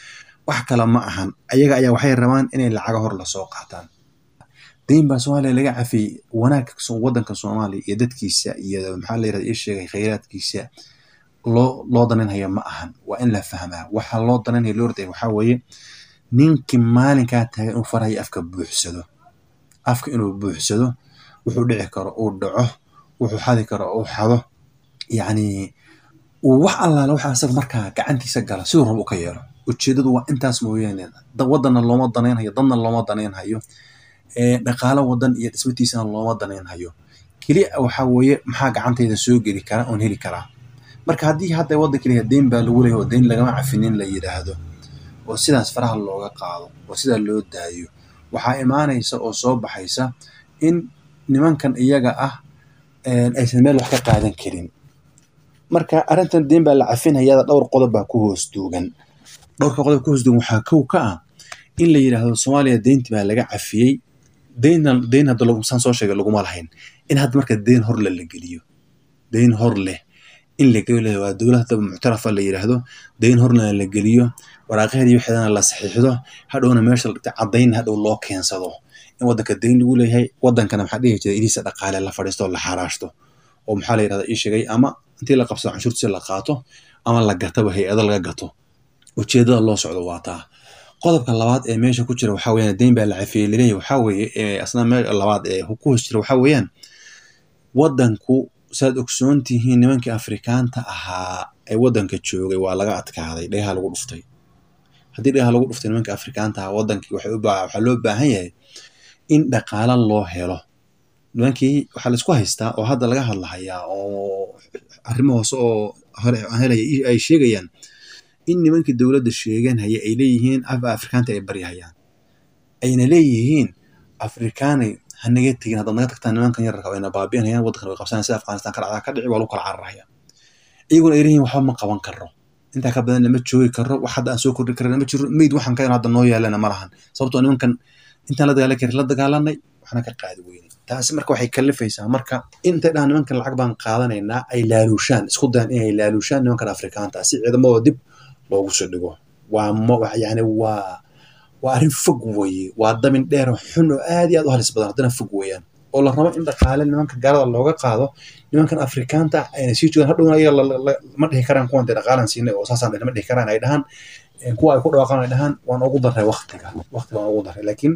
wax kale ma ahan ayaga ayaa waxay rabaan inay lacaga hor lasoo qaataan dayn baa soomaaliya laga cafiyey wanaagka wadanka soomaaliya iyo dadkiisa iyo maxaa la yirahda ii sheegay khayraadkiisa loo loo daninhaya ma ahan waa in la fahmaa waxa loo daninhaya loo ordaya waxaa weeye ninkii maalinkaa taagan inuu farhaya afka buuxsado afka inuu buuxsado wuxuu dhici karo uu dhaco wuxuu xadi karo uu xado yacni uu wax allaale waxa asaga markaa gacantiisa gala siduu rab u ka yeelo ujeedadu waa intaas mooyaane wadanna looma danaynhayo dadna looma danaynhayo dhaqaalo wadan iyo dhismatiisana looma danaynhayo keliya waxaa weeye maxaa gacantayda soo geli kara oon heli karaa marka haddii hadda waddanka leeyahay deyn baa lagu leeyahay oo deyn lagama cafinin la yidhaahdo oo sidaas faraha looga qaado oo sidaa loo daayo waxaa imaanaysa oo soo baxaysa in nimankan iyaga ah aysan meel wax ka qaadan karin marka arrintan deyn baa la cafinayada dhowr qodob baa ku hoos duugan dhowrka qodob ku hoos duugan waxaa kow ka ah in la yidhaahdo soomaaliya deynti baa laga cafiyey deynna deyn hadda saan soo sheegay laguma lahayn in hadda marka deyn hor le la geliyo deyn hor leh in la geliyo waa dowlad hadda muctarafa la yidhaahdo deyn horna la geliyo waraaqaheedii waxeedana la saxiixdo hadhowna meesha caddayn hadhow loo keensado in waddanka deyn lagu leeyahay waddankana maxaa dhihi jira iliisa dhaqaale la fadhiisto oo la xaraashto oo maxaa la yidhahda ii sheegay ama intii la qabsado canshuurtiisa la qaato ama la gataba hay-ado laga gato ujeedada loo socdo waa taa qodobka labaad ee meesha ku jira waxaa weeyaan deyn baa la cafiyey laleeyahay waxaa weeye asna meel labaad ee ku hoos jira waxaa weeyaan waddanku saad ogsoon tihiin nimankii afrikaanta ahaa ee waddanka joogay waa laga adkaaday dhegaha lagu dhuftay haddii dhegaha lagu dhuftay nimanka afrikaanta ahaa waddankii waxay u baa waxaa loo baahan yahay in dhaqaalo loo helo nimankii waxaa laisku haystaa oo hadda laga hadlahayaa oo arrimo hoose oo hore aan helaya ay sheegayaan in nimankii dowladda sheeganhaya ay leeyihiin af afrikaanta ay baryahayaan ayna leeyihiin afrikaanay hanaga tegin haddaad naga tagtaan nimankan yararka wayna baabi'inayaan waddankan way qabsanayaan sida afghanistan ka dhacdaa ka dhici waa lagu kala cararaya iyaguna ay leeyihiin waxba ma qaban karro intaa ka badanna ma joogi karro wax hadda aan soo kordhi karana ma jiro meyd waxaan ka hadda noo yaalana ma lahan sababtoo nimankan intaan la dagaalan karin la dagaalanay waxna ka qaadi weynay taasi marka waxay kallifaysaa marka intay dhahan nimankan lacag baan qaadanaynaa ay laaluushaan isku dayan inay laaluushaan nimankan afrikaanta si ciidamadooda dib loogu soo dhigo waa ma yani waa waa arrin fog weeye waa damin dheer oo xun oo aad iyo aad u halis badan haddana fog weeyaan oo la rabo in dhaqaale nimanka gaalada looga qaado nimankan afrikaanta ayna sii joogaan hadhowna ayaga ma dhihi karaan kuwan dee dhaqaalan siinay oo saasaan dheh ma dhihi karaan ay dhahaan kuwa ay ku dhawaaqaan ay dhahaan waan ugu daray waktiga wakti baan ugu daray laakiin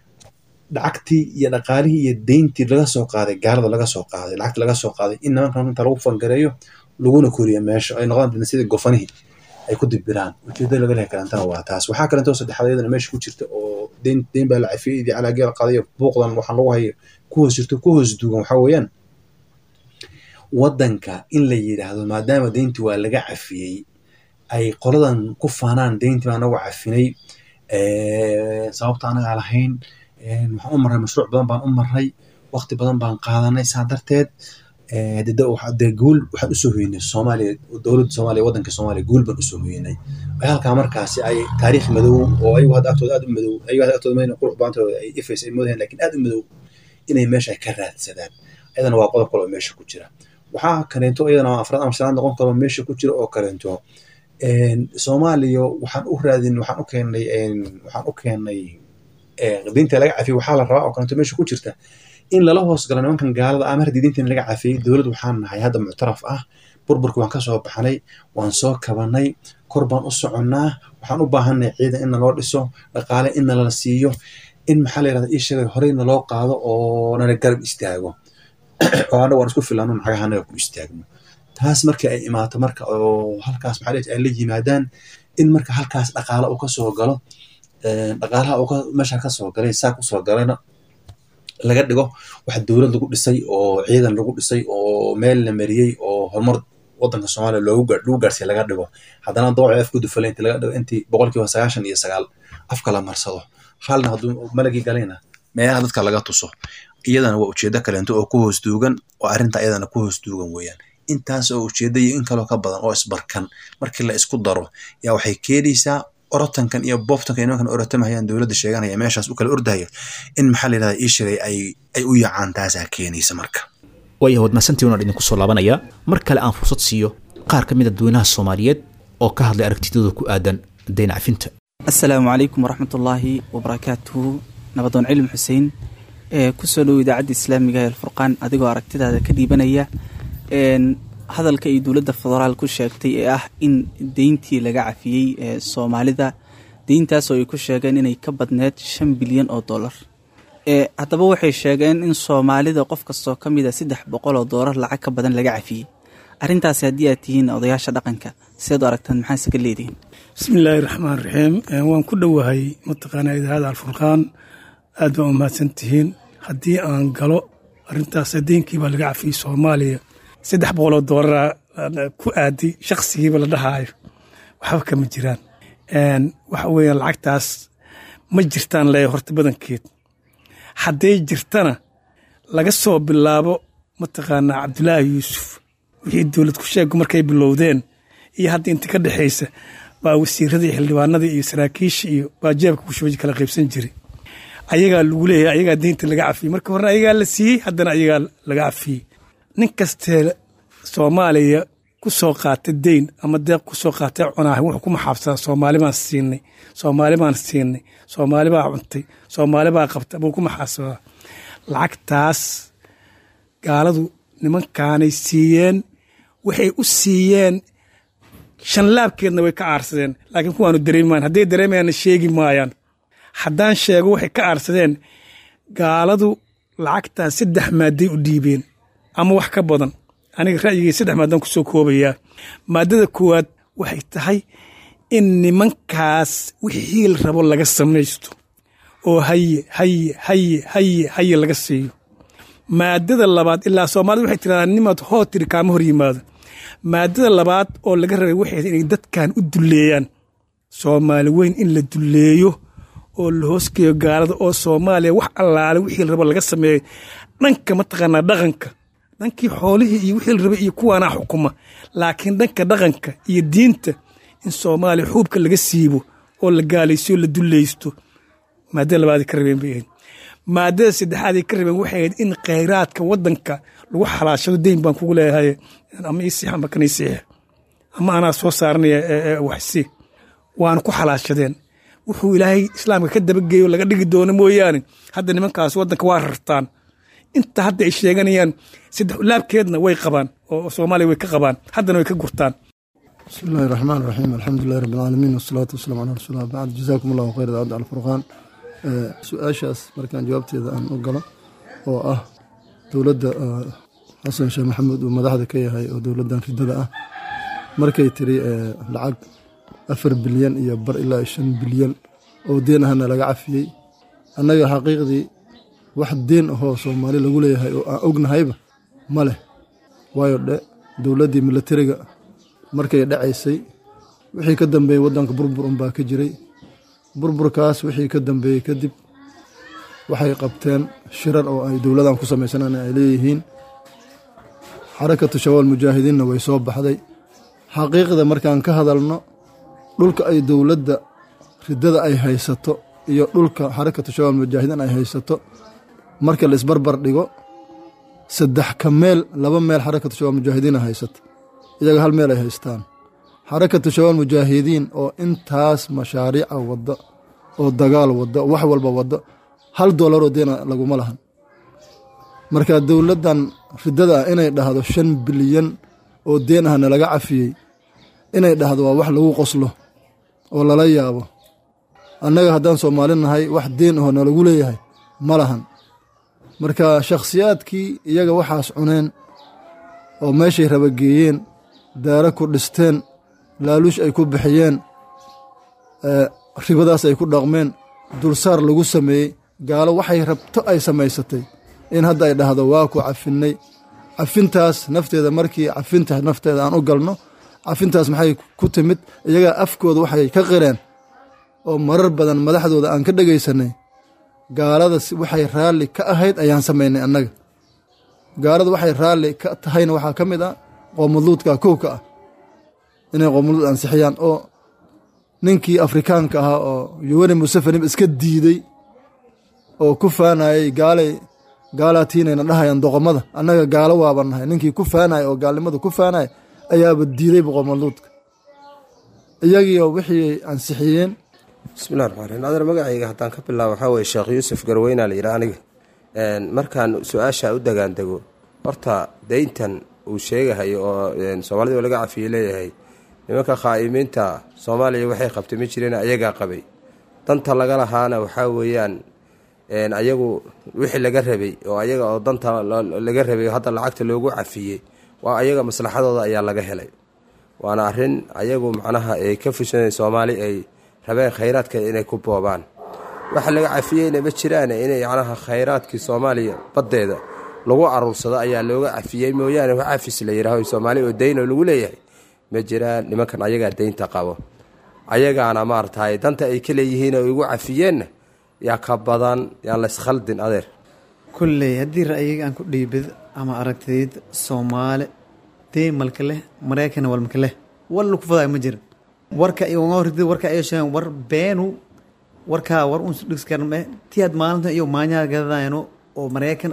lacagtii iyo dhaqaalihii iyo deyntii laga soo qaaday gaalada laga soo qaaday lacagtii laga soo qaaday in nimankan inta lagu fangareeyo laguna koriyo meesha ay noqdaan sidii gofanihii ay ku dibiraan ujeedada laga lehi karantana waa taas waxaa kalentoo saddexaad iyadana meesha ku jirta oo deyn deyn baa la cafiyey idii calaageel qaadayo buuqdan waxaan lagu hayo ku hoos jirto ku hoos duugan waxaa weeyaan waddanka in la yidhaahdo maadaama deyntii waa laga cafiyey ay qoladan ku faanaan deyntii baa nagu cafinay sababta anagaa lahayn waxaan u marray mashruuc badan baan u marray waqti badan baan qaadanay saa darteed dee guul waxaan usoo hoynay soomaaliya dowladda soomaaliya waddanka soomaaliya guul baan usoo hoynay halkaa markaasi ay taariikh madow oo ayagu hadda agtooda aad u madow ayagu hadda agtooda mayna qurux baantooda ay ifays ay moodayaan lakin aad u madow inay meesha ka raadsadaan ayadana waa qodob kale oo meesha ku jira waxaa kaleento iyadana afraad ama shanaad noqon karo meesha ku jira oo kaleento soomaaliya waxaan u raadin waxaan u keenay waxaan u keenay diinta laga cafiyey waxaa la rabaa oo kaleento meesha ku jirta in lala hoos galo nimankan gaalada ah mar haddii diintan laga cafiyey dowlad waxaan nahay hadda muctaraf ah burburkii waan ka soo baxnay waan soo kabanay kor baan u soconnaa waxaan u baahanay ciidan in naloo dhiso dhaqaale in nalala siiyo in maxaa la yirahda ii sheegay horey naloo qaado oo nala garab istaago oo annaga waan isku filano lacagaha annaga ku istaagno taas markii ay imaato marka oo halkaas maxaa dhihi ay la yimaadaan in marka halkaas dhaqaale uu ka soo galo dhaqaalaha uu meesha ka soo galay saa ku soo galayna laga dhigo wax dowlad lagu dhisay oo ciidan lagu dhisay oo meel la mariyey oo horumar waddanka soomaaliya loogu lagu gaarsiiya laga dhigo haddana dooci af ku dufalay inta laga dhigo intii boqolkiiba sagaashan iyo sagaal afka la marsado halna hadduu malagii galayna meelaha dadka laga tuso iyadana waa ujeedo kaleento oo ku hoos duugan oo arrinta iyadana ku hoos duugan weeyaan intaas oo ujeedo iyo in kaloo ka badan oo isbarkan markii la isku daro yaa waxay keenaysaa orotankan iyo booftankan nimankan orotamahayaan dowladda sheeganaya meeshaas u kala ordahaya in maxaa la yidhahda ii sheegay ay ay u yacaan taasaa keenaysa marka
waayahay waad mahadsantii waan idinku soo laabanaya mar kale aan fursad siiyo qaar ka mid a dadweynaha soomaaliyeed oo ka hadlay aragtidooda ku aadan dayn cafinta
asalaamu calaykum waraxmatullaahi wabarakaatuhu nabadoon cilmi xuseen ee kusoo dhow idaacadda islaamiga ee alfurqaan adigoo aragtidaada ka dhiibanaya hadalka ay dowladda federaal ku sheegtay ee ah in deyntii laga cafiyey ee soomaalida deyntaasoo ay ku sheegeen inay ka badneed shan bilyan oo dollar haddaba waxay sheegeen in soomaalida qof kastoo ka mida saddex boqol oo doolar lacag ka badan laga cafiyey arrintaasi haddii aad tihiin odayaasha dhaqanka sidaad u aragtaan maxaase ka leedihiin
bismillaahi raxmaan raxiim waan ku dhowahay mataqaanaa idaacada alfurqaan aad baan u mahadsan tihiin haddii aan galo arrintaas deynkii baa laga cafiyey soomaaliya saddex boqoloo doolara ku aadi shakhsigiiba la dhahaayo waxba kama jiraan waxa weeyaan lacagtaas ma jirtaan leeya horta badankeed hadday jirtana laga soo bilaabo mataqaanaa cabdulaahi yuusuf wixii dowlad ku sheegu markay bilowdeen iyo hadda inta ka dhexaysa baa wasiiradii xildhibaanadii iyo saraakiisha iyo baa jeebka kushubaji kala qaybsan jiray ayagaa lagu leeyahay ayagaa deynta laga cafiyey marka horena ayagaa la siiyey haddana ayagaa laga cafiyey nin kastee soomaaliya ku soo qaata deyn ama deeq ku soo qaatay cunaahay wuxuu ku maxaabsadaa soomaali baan siinay soomaali baan siinay soomaali baa cuntay soomaali baa qabta buu ku maxaabsadaa lacagtaas gaaladu nimankaanay siiyeen waxay u siiyeen shanlaabkeedna way ka aarsadeen laakiin kuwaanu dareemaan hadday dareemayaanna sheegi maayaan haddaan sheego waxay ka aarsadeen gaaladu lacagtaas saddex maadday u dhiibeen ama wax ka badan aniga ra'yigay saddex maaddaan ku soo koobayaa maaddada koowaad waxay tahay in nimankaas wixii la rabo laga samaysto oo haye haye haye haye haye laga siiyo maaddada labaad ilaa soomaalida waxay tirahdaan nimaad hoo tiri kaama hor yimaado maaddada labaad oo laga rabay waxay inay dadkan u dulleeyaan soomaali weyn in la dulleeyo oo la hoosgeeyo gaalada oo soomaaliya wax allaale wixii la rabo laga sameeyo dhanka mataqaanaa dhaqanka dhankii xoolihii iyo wixii la rabay iyo kuwaanaa xukuma laakiin dhanka dhaqanka iyo diinta in soomaaliya xuubka laga siibo oo la gaalaysiyo la dullaysto maaddada labaaday ka rabeen bay ahayd maaddada saddexaaday ka rabeen waxay ahayd in khayraadka waddanka lagu xalaashado deyn baan kugu leeyahay ama ii siix ama kan ii siix ama anaa soo saaranaya waxsi waana ku xalaashadeen wuxuu ilaahay islaamka ka dabageeyo laga dhigi doono mooyaane hadda nimankaas waddanka waa rartaan inta hadda ay sheeganayaan saddex laabkeedna way qabaan oo soomaaliya way ka qabaan haddana way ka gurtaan
bismi illaahi raxmaan raxiim alxamdulilahi rabbi alcaalamiin wasalaatu wasalaam calaa rasuulillah bacd jazaakum allahu khayr daacadda alfurqaan su-aashaas markaan jawaabteeda aan u galo oo ah dowladda xasan sheekh maxamuud uu madaxda ka yahay oo dowladdan ridada ah markay tiri lacag afar bilyan iyo bar ilaa shan bilyan oo deen ahna laga cafiyey annaga xaqiiqdii wax deen ahoo soomaali lagu leeyahay oo aan ognahayba ma leh waayo dhe dowladdii milatariga markay dhacaysay wixii ka dambeeyey waddanka burbur unbaa ka jiray burburkaas wixii ka dambeeyey kadib waxay qabteen shirar oo ay dowladan ku samaysanaan ay leeyihiin xarakatu shabaal mujaahidiinna way soo baxday xaqiiqda markaan ka hadalno dhulka ay dowladda ridada ay haysato iyo dhulka xarakatu shabaal mujaahidiin ay haysato marka la isbarbar dhigo saddex ka meel laba meel xarakatu shabaal mujaahidiina haysato iyaga hal meel ay haystaan xarakatu shabaal mujaahidiin oo intaas mashaariica wadda oo dagaal wadda wax walba wadda hal doolaroo deena laguma lahan marka dowladdan ridada ah inay dhahdo shan bilyan oo deen ahna laga cafiyey inay dhahdo waa wax lagu qoslo oo lala yaabo annaga haddaan soomaali nahay wax deen ahoo nalagu leeyahay ma lahan marka shakhsiyaadkii iyaga waxaas cuneen oo meeshay rabageeyeen daara ku dhisteen laaluush ay ku bixiyeen ribadaas ay ku dhaqmeen dulsaar lagu sameeyey gaalo waxay rabto ay samaysatay in hadda ay dhahdo waa ku cafinnay cafintaas nafteeda markii cafinta nafteeda aan u galno cafintaas maxay ku timid iyagaa afkooda waxay ka qireen oo marar badan madaxdooda aan ka dhegaysanay gaalada waxay raalli ka ahayd ayaan samaynay annaga gaalada waxay raalli ka tahayna waxaa ka mid ah qoomaluudka kowka ah inay qoomaluud ansixiyaan oo ninkii afrikaanka ahaa oo yuwani museveni iska diiday oo ku faanayay gaalay gaalaatiinayna dhahayaan doqomada annaga gaalo waaba nahay ninkii ku faanaya oo gaalnimada ku faanaya ayaaba diidayba qoomaluudka iyagiio wixii ansixiyeen
bismillahi raxmaan raxiim adeer magacayga haddaan ka bilaabo waxaa weye sheekh yuusuf garweyna la yidhaha aniga markaan su-aasha u dagaandego horta deyntan uu sheegahayo oo soomaalida laga cafiyey leeyahay nimanka khaa'imiinta soomaaliya waxay qabtay ma jireen ayagaa qabay danta laga lahaana waxaa weeyaan ayagu wixii laga rabay oo ayaga oo danta laga rabay hadda lacagta loogu cafiyey waa ayaga maslaxadooda ayaa laga helay waana arrin ayagu macnaha ay ka fushanay soomaali ay rabeen khayraadka inay ku boobaan waxa laga cafiyeyna ma jiraan inay macnaha khayraadkii soomaaliya baddeeda lagu aruursado ayaa looga cafiyey mooyaane wax cafis la yidhaaho soomaali oo deyno lagu leeyahay ma jiraan nimankan ayagaa deynta qabo ayagaana maaragtay danta ay ka leeyihiin oo igu cafiyeenna yaa ka badan yaan layskhaldin adeer
kolley haddii ra'yiga aan ku dhiibid ama aragtid soomaali deen malka leh maraykan walmaka leh walla ku fadaay ma jirin warka horrid warka ay sheegeen war beenu warkaa war un dhigsi karme tiyaad maalinta iyo maanyaha gadadayno oo maraykan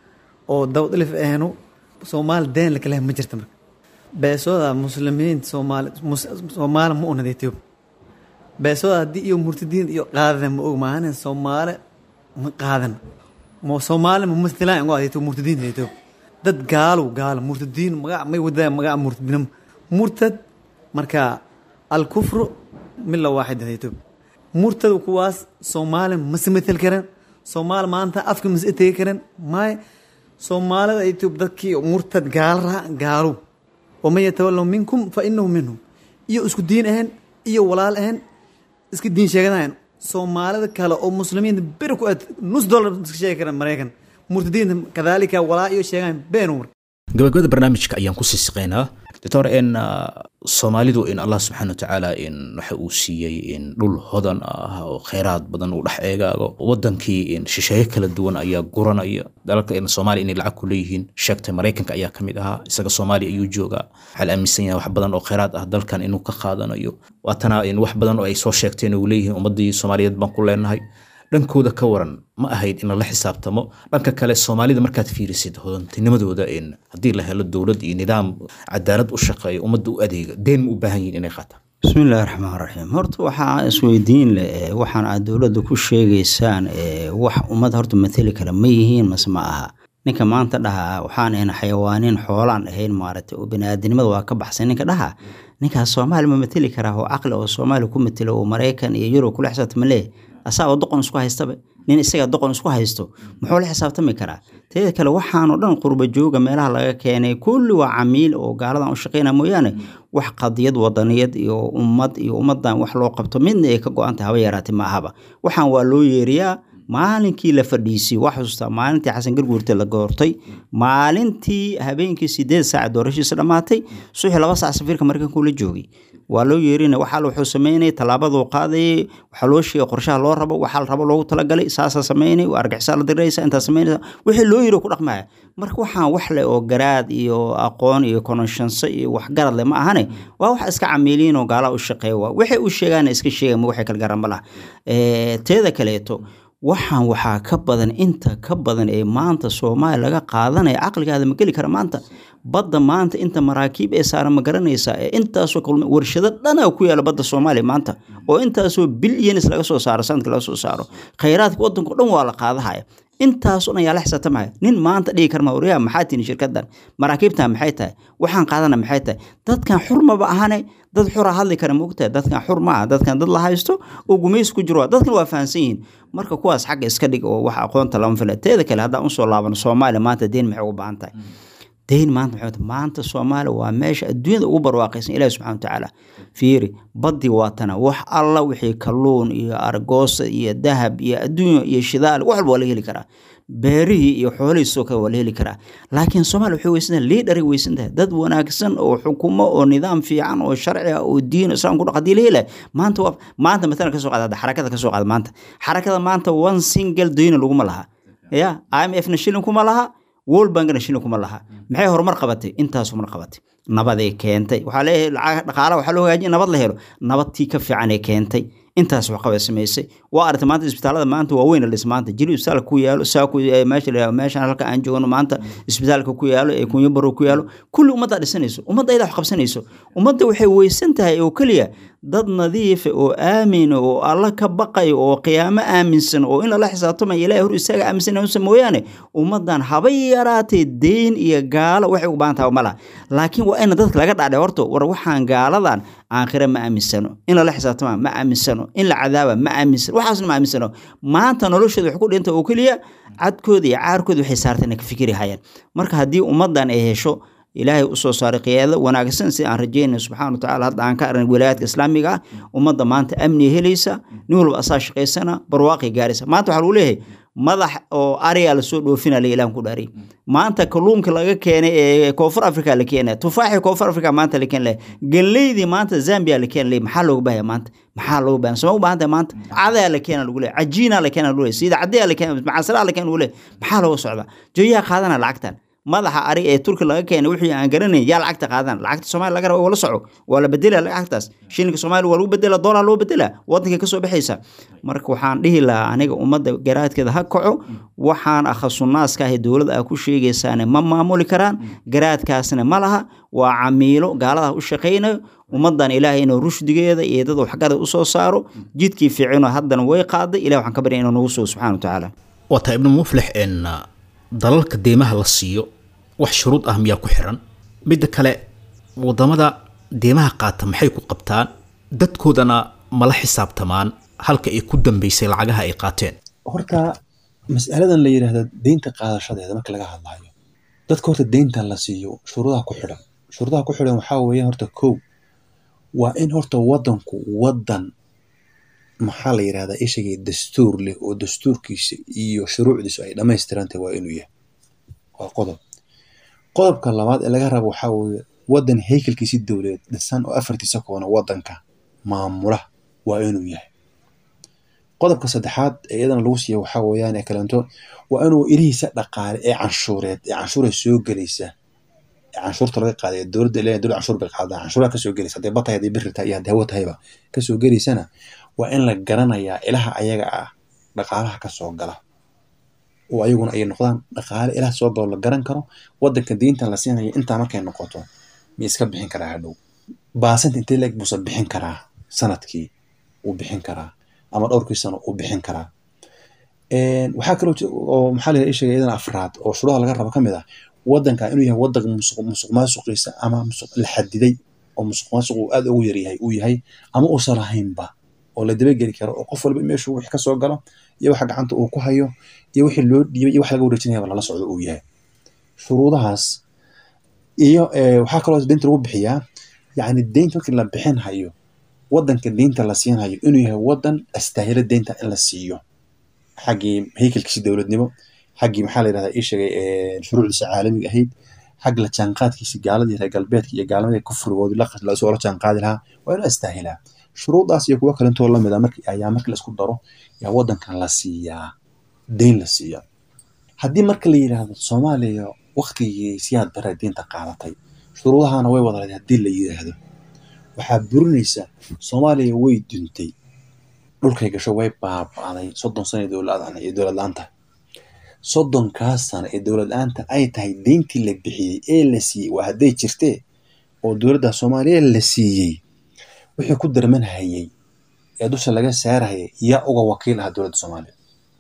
oo dawdalif ahno soomaali deen laka leh ma jirta marka beesooda muslimiin soomaali soomaali ma unad etoob beesooda haddii iyo murtadiin iyo qaadada ma og maahane soomaali ma qaadan soomaali ma matalaan ngo adeeto murtadiin etoob dad gaalow gaalo murtadiin magac may wadaan magaca murtadinimo murtad marka alkufru mila waaxida etoob murtad kuwaas soomaali ma samatel karan soomaali maanta afka mas tegi karan maay soomaalida etoob dadkii murtad gaalraa gaalow waman yatawallow minkum fa inahu minhum iyo isku diin ahayn iyo walaal ahayn iska diin sheeganahayn soomaalida kale oo muslimiinta beri ku aad nus dollar iska sheegi karaan maraykan murtadiinta kadaalika walaa iyo sheegaan beenu
gabagabada barnaamijka ayaan ku siisiqeynaa doctor n soomaalidu in allah subxaana watacaala in waxa uu siiyey in dhul hodan ah oo kheyraad badan uu dhex eegaago wadankii in shisheeye kala duwan ayaa guranaya dalalka in soomaaliya inay lacag ku leeyihiin sheegtay maraykanka ayaa ka mid ahaa isaga soomaaliya ayuu joogaa waxaa la aaminsan yahay wax badan oo kheyraad ah dalkan inuu ka qaadanayo waatana in wax badan oo ay soo sheegteen uu leeyihiin ummadii soomaaliyeed baan ku leenahay dhankooda ka waran ma ahayd in lala xisaabtamo dhanka kale soomaalida markaad fiirisid hodantinimadooda in haddii la helo dowlad iyo nidaam cadaalad u shaqeeya ummadda u adeega deen ma u baahan yihin inay qaataan
bismillahi raxmaan raxiim horta waxaa isweydiin leh waxaan aad dowladda ku sheegaysaan wax ummad horta mateli kara ma yihiin mase ma aha ninka maanta dhaha waxaan ahayn xayawaaniin xoolaan ahayn maaragtay oo baniaadanimada waa ka baxsan ninka dhaha ninkaas soomaali ma mateli karaa oo caqli oo soomaali ku matelo oo maraykan iyo yurub kula xisaabtama leeh asaagoo doqon isku haystaba nin isagaa doqon isku haysto muxuu la xisaabtami karaa teeda kale waxaanoo dhan qurba jooga meelaha laga keenay kulli waa camiil oo gaaladan u shaqeyna mooyaane wax qadiyad wadaniyad iyo ummad iyo ummadan wax loo qabto midna ay ka go-antay haba yaraatay ma ahaba waxaan waa loo yeeriyaa maalinkii la fadhiisay waa xusuustaa maalintii xasan garguurte la goortay maalintii habeenkii sideed saac doorashiisa dhammaatay suxi laba saac safiirka mareykanku la joogay waa loo yeerina waxaa wuxuu sameynay tallaabaduu qaadayay waxaa loo sheegay qorshaha loo rabo waxaa la rabo loogu talagalay saasaa sameynay waa argaxisaa la diraysa intaa sameynaysa wixii loo yiri ku dhaqmaya marka waxaan wax leh oo garaad iyo aqoon iyo kononshanse iyo waxgarad leh ma ahane waa wax iska camiiliin oo gaalaha u shaqeeya waa waxay u sheegaana iska sheegay ma waxay kala garan ma laha teeda kaleeto waxaan waxaa ka badan inta ka badan ee maanta soomaaliya laga qaadanaya caqligaada ma geli kara maanta badda maanta inta maraakiib ee saaran ma garanaysaa ee intaasoo kulma warshado dhana ku yaala badda soomaaliya maanta oo intaasoo bilyanis laga soo saaro sanadka laga soo saaro khayraadka waddanka o dhan waa la qaadahaya intaasoo dhan yaa la xisaabtamaya nin maanta dhigi karma waryaha maxaa tihin shirkadan maraakiibtan maxay tahay waxaan qaadana maxay tahay dadkan xurmaba ahane dad xura hadli kara moogtahay dadkan xur ma aha dadkan dad la haysto oo gumays ku jiro dadkan waa fahansan yihiin marka kuwaas xagga iska dhig oo wax aqoonta lama fila teeda kale haddaan usoo laabano soomaaliya maanta deen maxay ugu baahan tahay dayn maanta maxay maanta soomaaliya waa meesha adduunyada ugu barwaaqaysan ilahi subxana watacaala fiiri baddi waatana wax alla wixii kalluun iyo argoosa iyo dahab iyo adduunya iyo shidaal wax walba waa laga heli karaa beerihii iyo xoolihii sidoo kale waa la heli karaa laakiin soomaaliya waxay weysantahay liidharay weysantahay dad wanaagsan oo xukumo oo nidaam fiican oo sharci ah oo diin islam ku dhaq hadii la helahay maanta waa maanta matalan ka soo qaada hadda xarakada ka soo qaada maanta xarakada maanta one single dayna laguma laha ya i m f na shilin kuma laha world bankna shilin kuma laha maxay horumar qabatay intaas horumar qabatay nabaday keentay waxaa leeyahay lacag dhaqaalaha waxaa loo hagaajin nabad la helo nabadtii ka fiicanay keentay intaas waxqabay samaysay waa aragtay maanta isbitaalada maanta waaweyn la dhis maanta jiri isbitaalka ku yaalo saaku meesha la yihahdo meeshan halka aan joogno maanta isbitaalka ku yaalo ee kunyo baro ku yaalo kulli ummaddaa dhisanayso ummadda ayada wax qabsanayso ummadda waxay weysan tahay oo keliya dad nadiifa oo aamina oo alla ka baqayo oo qiyaamo aaminsan oo in lala xisaabtamaya ilahay hor istaaga aaminsan unsa mooyaane ummaddan haba yaraatee deyn iyo gaalo waxay ugu baahan tahay ma laha laakiin waa ina dadka laga dhaadhay horto war waxaan gaaladan aakhire ma aaminsano in lala xisaabtama ma aaminsano in la cadaaba ma aaminsano waxaasna ma aaminsano maanta noloshooda wax ku dhinta oo keliya cadkooda iyo caarkooda waxay saarteen inay ka fikiri hayaan marka haddii ummaddan ay hesho ilaahay usoo saaray qiyaado wanaagsan si aan rajeynay subxana wa tacala hadda aan ka aragn wilaayaadka islaamiga ah ummadda maanta amniga helaysa nin walba asaa shaqaysana barwaaqay gaaraysa maanta waxaa lagu leeyahay madax oo ariyaa lasoo dhoofina la ilaan ku dhaariy maanta kalluunka laga keenay ee koonfur africa la keenaya tufaaxii koonfur africa maanta la keeni lahay galleydii maanta zambia la keeni lahay maxaa looga baahaya maanta maxaa looga baahaya sama u baahan tahay maanta cadaa la keena lagu leeyahay cajiinaa la keena lagu leeyahay sida caddeyaa la keena macasaraa la keena lagu leeyahay maxaa looga socdaa joyaha qaadana lacagtan madaxa ari ee turki laga keenay wixii aan garanayn yaa lacagta qaadan lacagta soomaaliya laga raba waa la soco waa la bedela lacagtaas shilinka soomaaliya waa lagu bedela doolar loo bedela wadankay kasoo baxaysa marka waxaan dhihi lahaa aniga ummadda garaadkeeda ha kaco waxaan akhasunnaaska ahi dowladda aa ku sheegaysaane ma maamuli karaan garaadkaasna ma laha waa camiilo gaalada u shaqaynayo ummaddan ilaahay inuu rushdigeeda iyo dad waxgarad usoo saaro jidkii fiicino haddana way qaaday ilahi waxaan ka barya inuu nagu sugo subxana wa tacaala
waa taa ibnu muflix en dalalka deymaha la siiyo wax shuruud ah miyaa ku xiran midda kale wadamada deymaha qaata maxay ku qabtaan dadkoodana mala xisaabtamaan halka ay ku dambeysay lacagaha ay qaateen
horta mas'aladan la yidhaahdo deynta qaadashadeeda marka laga hadlayo dadka horta deynta la siiyo shuruudaha ku xidhan shuruudaha ku xidhan waxaa weeyaan horta kow waa in horta wadanku wadan maxaa la yidhahdaa ishagii dastuur leh oo dastuurkiisa iyo shuruucdiisu ay dhammaystirantahay waa inuu yahay waa qodob qodobka labaad ee laga rabo waxaa weeye wadan haykalkiisi dowladeed dhisan oo afartiisa koona wadanka maamula waa inuu yahay qodobka saddexaad ee iyadana lagu siiya waxaa weeyaan ee kaleento waa inuu ilihiisa dhaqaale ee canshuureed ee canshuura soo gelaysa ee canshuurta laga qaaday ee dowladda ilaa dowladda canshuur bay qaadaa canshuuraha kasoo gelaysa hadday batahay hadday birri tahay iyo hadday hawo tahayba kasoo gelaysana waa in la garanayaa ilaha ayaga ah dhaqaalaha kasoo gala oo ayaguna ay noqdaan dhaqaale ilaha soo galo la garan karo wadanka diintan la siinaya intaa markay noqoto ma iska bixin karaa hadhow baasanta intee leeg buusa bixin karaa sanadkii wuu bixin karaa ama dhowrkii sano uu bixin karaa waxaa kaloo oo maxaa la sheegay idan afraad oo shuruudaha laga rabo ka mid ah wadanka inuu yahay wadan musuq musuq maasuqiisa ama musuq la xadiday oo musuq maasuq uu aad ugu yaryahay uu yahay ama uusan lahaynba oo la dabageli karo oo qof walba meeshuu wixii kasoo galo iyo waxa gacanta uu ku hayo iyo wixii loo dhiibay iyo wax laga wareejinayaba lala socdo uu yahay shuruudahaas iyo waxaa kaloo deynta lagu bixiyaa yacni deynta markii la bixin hayo wadanka deynta la siin hayo inuu yahay wadan astaahilo deynta in la siiyo xaggii haykalkiisi dowladnimo xaggii maxaa la yidhahdaa ii sheegay shuruucdiisa caalamiga ahayd xag la jaanqaadkiisi gaaladii reer galbeedka iyo gaalmadii kufrigoodii lasoo la jaanqaadi lahaa waa inuu astaahilaa shuruudaas iyo kuwo kalentoo lamid a markii ayaa markii laisku daro yaa wadankan la siiyaa deyn la siiyaa haddii marka la yidhaahdo soomaaliya waktigii siyaad bare deynta qaadatay shuruudahana way wada leedahay haddii la yidhaahdo waxaa burinaysa soomaaliya way duntay dhulkay gasho way baaba'day soddon sano ee dowlad la-aanta soddonkaas sano ee dowlad la-aanta ay tahay deyntii la bixiyey ee la siiyey waa hadday jirtee oo dowladda soomaaliya la siiyey wixii ku darman hayay ee dusha laga saarahayay yaa uga wakiil aha dowladda soomaaliya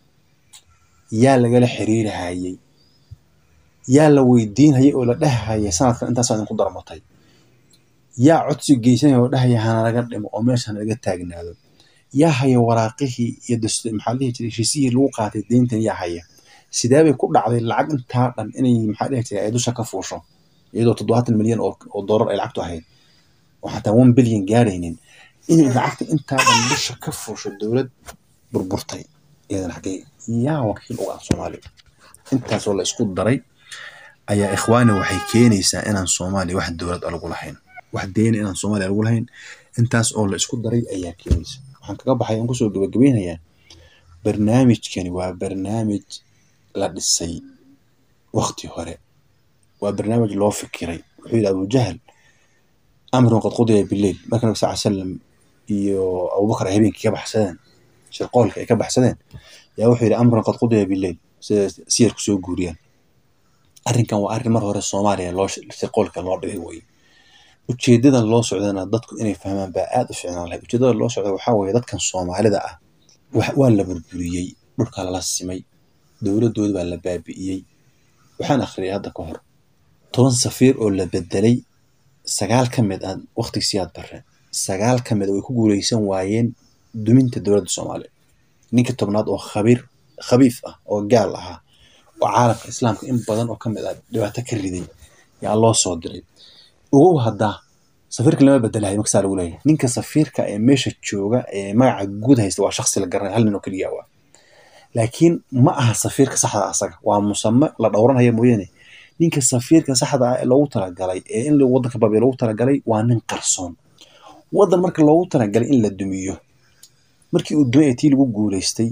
yaa lagala xiriirahayay yaa la weydiinhayay oo la dhehahayay sanadkan intaasaa idinku darmatay yaa codsi geysanaya oo dhahaya hana laga dhimo oo meesha hana laga taagnaado yaa haya waraaqihii iyo maxaa dhihi jiray heshiisihii lagu qaatay deyntan yaa haya sidee bay ku dhacday lacag intaa dhan inay maxaa dhihi jiray ay dusha ka fuusho iyadoo toddobaatan milyan oo doolar ay lacagtu ahayd oo xataa one billion gaaraynin inay lacagta intaa dhan dusha ka fuusho dowlad burburtay iyadan xaggee yaa wakiil uga ah soomaaliya intaasoo la isku daray ayaa ikhwaani waxay keenaysaa inaan soomaaliya wax dowlad a lagu lahayn wax deyna inaan soomaaliya lagu lahayn intaas oo la isku daray ayaa keenaysa waxaan kaga baxay aan kusoo gabagabeynayaa barnaamijkani waa barnaamij la dhisay wakti hore waa barnaamij loo fikiray wuxuu yidhi abujahal amrun qad qudiya bileyl marka nabi sal salam iyo abubakar ay habeenkii ka baxsadeen shirqoolka ay ka baxsadeen yaa wuxuu yidhi amrun qad qudiya bileyl sida siyarku soo guuriyaan arrinkan waa arrin mar hore soomaaliya loo shirqoolka loo dhigay weye ujeedada loo socdana dadku inay fahmaan baa aad u fiicnaan lahayd ujeedada loo socda waxaa weeye dadkan soomaalida ah waa la burburiyey dhulkaa lala simay dowladooda baa la baabi'iyey waxaan akhriyay hadda ka hor toban safiir oo la bedelay sagaal ka mid ah waqtigii siyaad barre sagaal ka mid a way ku guuleysan waayeen duminta dowladda soomaaliya ninka tobnaad oo khabiir khabiif ah oo gaal ahaa oo caalamka islaamka in badan oo ka mid ah dhibaato ka riday yaa loo soo diray ugow haddaa safiirka lama bedelahay markasaa lagu leeyahay ninka safiirka ee meesha jooga ee magaca guud haysta waa shaksi la garanaya hal nin oo keliya waa laakiin ma aha safiirka saxda asaga waa musame la dhowranaya mooyaane ninka safiirka saxda ah ee loogu talagalay ee in wadanka baabiya loogu talagalay waa nin qarsoon wadan marka loogu talagalay in la dumiyo markii uu dumay ee tii lagu guuleystay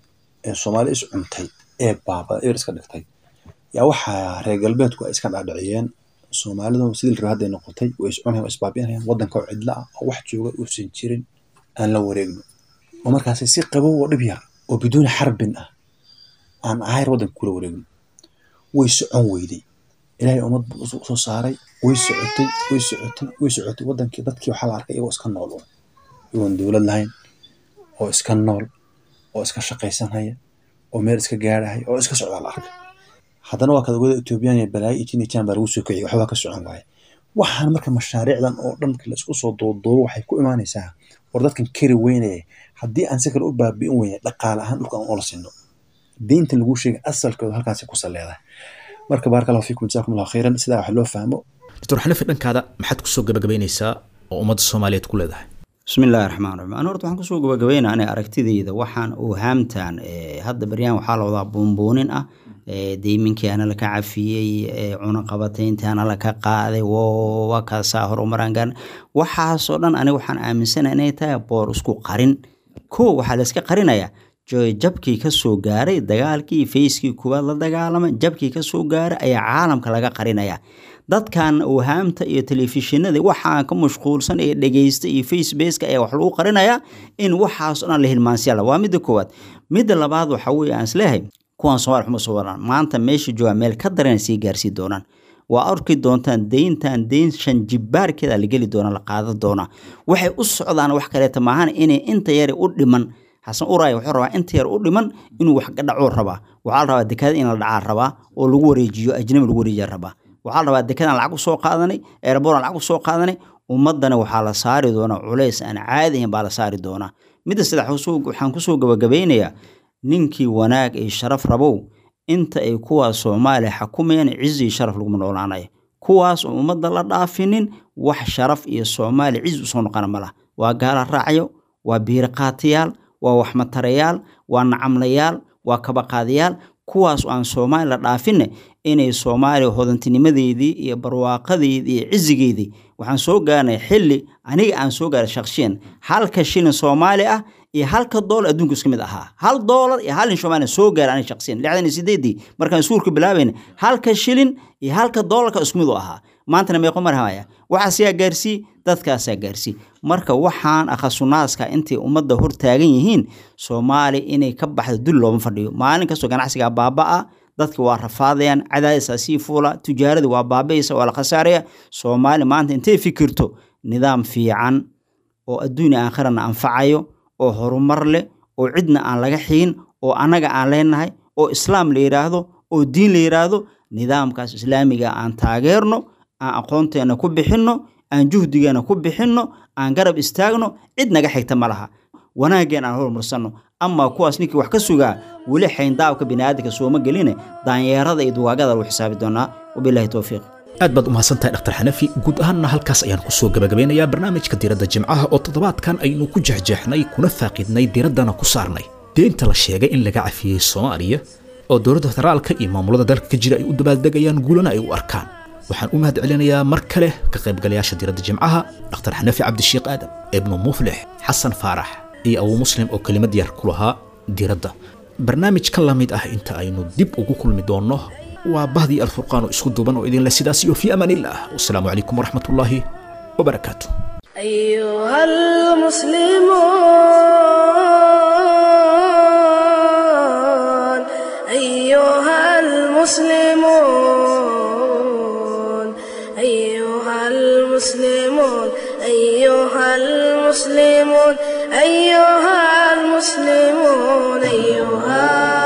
ee soomaali is cuntay ee baabada eber iska dhigtay yaa waxaa reer galbeedku ay iska dhaadhiciyeen soomaalidu sidii la raba hadday noqotay way iscunayaan way isbaabi'inayaan waddanka oo cidla ah oo wax jooga uusan jirin aan la wareegno oo markaasi si qabow oo dhib yar oo biduuni xarbin ah aan ahayr waddanka kula wareegno way socon weyday ilaahay ummad buu usoo saaray way socotay way socotay way socotay waddankii dadkii waxaa la arkay iyagoo iska nool oo iyagoon dowlad lahayn oo iska nool oo iska shaqaysanhaya oo meel iska gaarhaya oo iska socdaa la arkay haddana waa kadogada ethoobiyan iyo balaayo iyo jinijan baa lagu soo kiciyay waxbaa ka socon waaye waxaan marka mashaariicdan oo dhan la isku soo duuduubo waxay ku imaanaysaa war dadkan kari weynaya haddii aan si kale u baabi'in weyne dhaqaale ahaan dhulka aan ula sinno diintan lagu sheegay asalkooda halkaasi ku saleedahay marka baaraka allahu fiikum jazakum allahu khayran sidaa wax loo fahmo
doctor xanafi dhankaada maxaad kusoo gabagabaynaysaa oo ummadda soomaaliyeed ku leedahay
bismi illaahi raxmaan raxiim ani horta waxaan kusoo gabagabeynaa aniga aragtidayda waxaan uu haamtaan hadda baryaan waxaa la wadaa buunbuunin ah deyminkii ana laka cafiyey cunaqabatayntii ana laka qaaday waa kaasaa horumaraan gaarna waxaasoo dhan aniga waxaan aaminsana inay tahay boor isku qarin ko waxaa la iska qarinayaa jabkii ka soo gaaray dagaalkii fayskii kuwaad la dagaalamay jabkii ka soo gaaray ayaa caalamka laga qarinaya dadkan awhaamta iyo telefishinada waxaan ka mashquulsan ee dhegeysta iyo facebooka ayaa wax lagu qarinayaa in waxaas dhan la hilmaansiyala waa midda koowaad midda labaad waxa weye aan isleehay kuwan somaali xuma soo wadaan maanta meesha joogaa meel ka daran sii gaarsii doonaan waa arki doontaan deyntan deyn shan jibaarkeeda la geli doona la qaadan doonaa waxay u socdaan wax kaleeta maahan inay inta yari u dhiman xasan uraya wuxuu rabaa inta yar u dhiman inuu wax dhacuu rabaa waxaa la rabaa dekada in la dhacaa rabaa oo lagu wareejiyo ajnabi lagu wareejiya rabaa waxaa la rabaa dekadaan lacag usoo qaadanay eeraboran lacag usoo qaadanay ummadana waxaa la saari doonaa culays aan caadi ahayn baa la saari doonaa midda saddex waxaan kusoo gabagabeynayaa ninkii wanaag iyo sharaf rabow inta ay kuwaas soomaaliya xakumayaan cizi iyo sharaf laguma noolaanaya kuwaas oo ummadda la dhaafinin wax sharaf iyo soomaaliya cizi usoo noqona ma laha waa gaala raacyo waa biiriqaatiyaal waa waxmatarayaal waa nacamlayaal waa kabaqaadayaal kuwaas oo aan soomaaliya la dhaafinne inay soomaaliya hodantinimadeedii iyo barwaaqadeedii iyo cizigeedii waxaan soo gaarnay xilli aniga aan soo gaaray shakhsiyan halka shilin soomaali ah iyo halka doolar adduunka iska mid ahaa hal doolar iyo hal nin soomaaliya soo gaaray aniga shakhsiyan lixdan iyo sideedii markaan iskuulka bilaabayna halka shilin iyo halka doolarka isku mid u ahaa maantana meeqo marhaya waxaasaa gaarsii dadkaasaa gaarsii marka waxaan akhasunnaaska intay ummadda hor taagan yihiin soomaaliya inay ka baxdo dul looma fadhiyo maalin kastoo ganacsigaa baaba-a dadka waa rafaadayaan cadaadisaa sii fuula tujaaradii waa baabaysa waa la khasaaraya soomaaliya maanta intay fikirto nidaam fiican oo adduunya aakhirana anfacayo oo horumar leh oo cidna aan laga xigin oo annaga aan leenahay oo islaam la yidhaahdo oo diin la yidhaahdo nidaamkaas islaamiga aan taageerno aan aqoonteena ku bixinno aan juhdigeena ku bixinno aan garab istaagno cid naga xigta ma laha wanaageen aan horumarsanno amaa kuwaas ninkii wax ka sugaa weli xayndaabka biniaadamka sooma geline daanyeerada iyo dugaagada lagu xisaabi doonaa wabilahi towfiiq
aad baad umahadsantahay dhaktar xanafi guud ahaanna halkaas ayaan kusoo gabagabeynayaa barnaamijka diiradda jimcaha oo toddobaadkan aynu ku jexjeexnay kuna faaqidnay diiraddana ku saarnay deynta la sheegay in laga cafiyey soomaaliya oo dowladda federaalka iyo maamulada dalka ka jira ay u dabaaldegayaan guulana ay u arkaan waxaan u mahad celinayaa mar kale ka qaybgalayaasha diiradda jimcaha dhakhtar xanafi cabdishiikh aadam ibnu muflix xasan faarax iyo abuu muslim oo kelimad yar ku lahaa diiradda barnaamij ka la mid ah inta aynu dib ugu kulmi doonno waa bahdii alfurqaan oo isku duuban oo idinleh sidaas iyo fii amaan illah wasalaamu calaykum waraxmatullaahi wabarakaatu
أيها المسلمون أيها المسلمون أيها المسلمون أيها المسلمون أيها المسلمون أيها